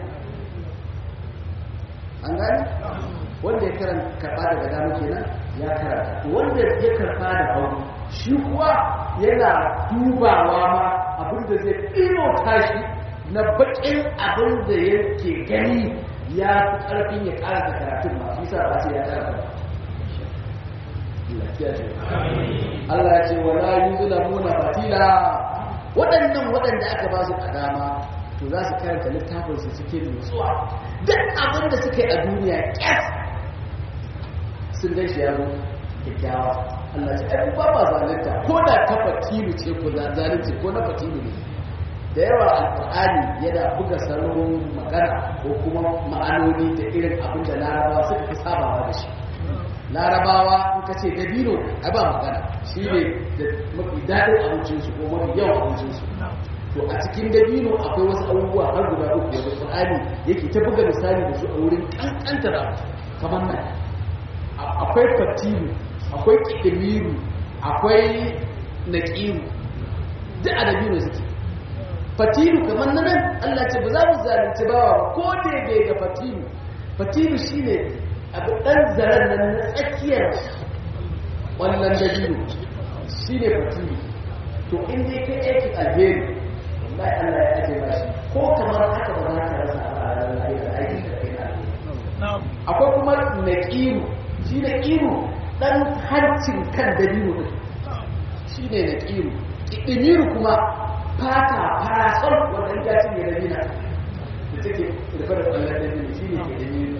an gani wanda ya karanta karɓa daga dama kenan ya karanta wanda ya karɓa da hagu shi kuwa yana dubawa ma abin da zai ino tashi na baƙin abin da yake gani ya fi ƙarfin ya ƙarasa karatun ma shi sa ba sai ya karanta Allah ya ce wala yuzlamuna fatila waɗannan waɗanda aka ba su dama to za su karanta littafin su cikin nutsuwa duk abin da suka yi a duniya kyas sun gan shi yaro kyakkyawa Allah ce ai ba ba zalunta ko da ta fatilu ce ko zalunci ko na fatilu ne da yawa alƙur'ani yana buga salon magana ko kuma ma'anoni da irin abin da larabawa suka fi sabawa da shi larabawa in ka ce dabino a ba magana shi ne da mafi daɗin abincinsu ko mafi yawan abincinsu to a cikin dabino akwai wasu abubuwa har guda uku da qur'ani yake ta buga misali da su a wurin kankantar abu kamar nan akwai fatilu akwai kidimiru akwai naqiru duk a dabino suke fatilu kamar nan Allah ce ba za mu zalunci bawa ba ko da bai ga fatilu fatilu shine abu dan zaren nan na tsakiyar wannan dabino shine fatilu to in dai kai aikin alheri wallahi Allah ya aje bashi ko kamar haka ba za ka rasa a ranar lahira aikin da kai na akwai kuma naqiru shi naqiru dan hancin kan dabino din shi ne naqiru idimiru kuma fata farasol wanda ya cinye dabina da take rufe da kwallon dabino shi ne idimiru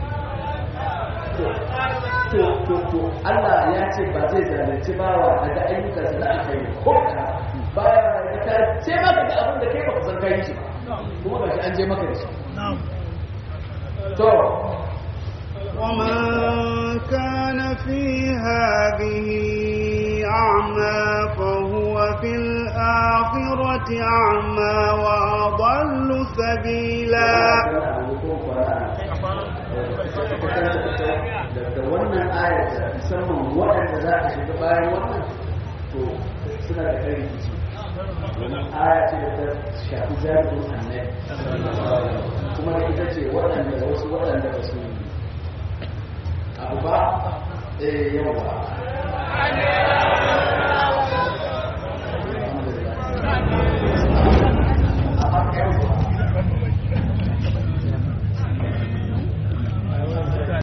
to to to Allah ya ce ba zai zalunci bawa daga ayyukansa na alkhairi ko ka baya da ka sai maka da abin da kai baka san kai shi kuma ba shi an je maka da shi to ومن كان في هذه أعمى فهو في الآخرة أعمى وأضل سبيلا da wannan ayata musamman waɗanda za a shiga bayan wannan to suna da kai rikici aya ce da ta shafi jami'in annabi kuma da ita ce waɗanda wasu waɗanda ba su abu ba eh yawa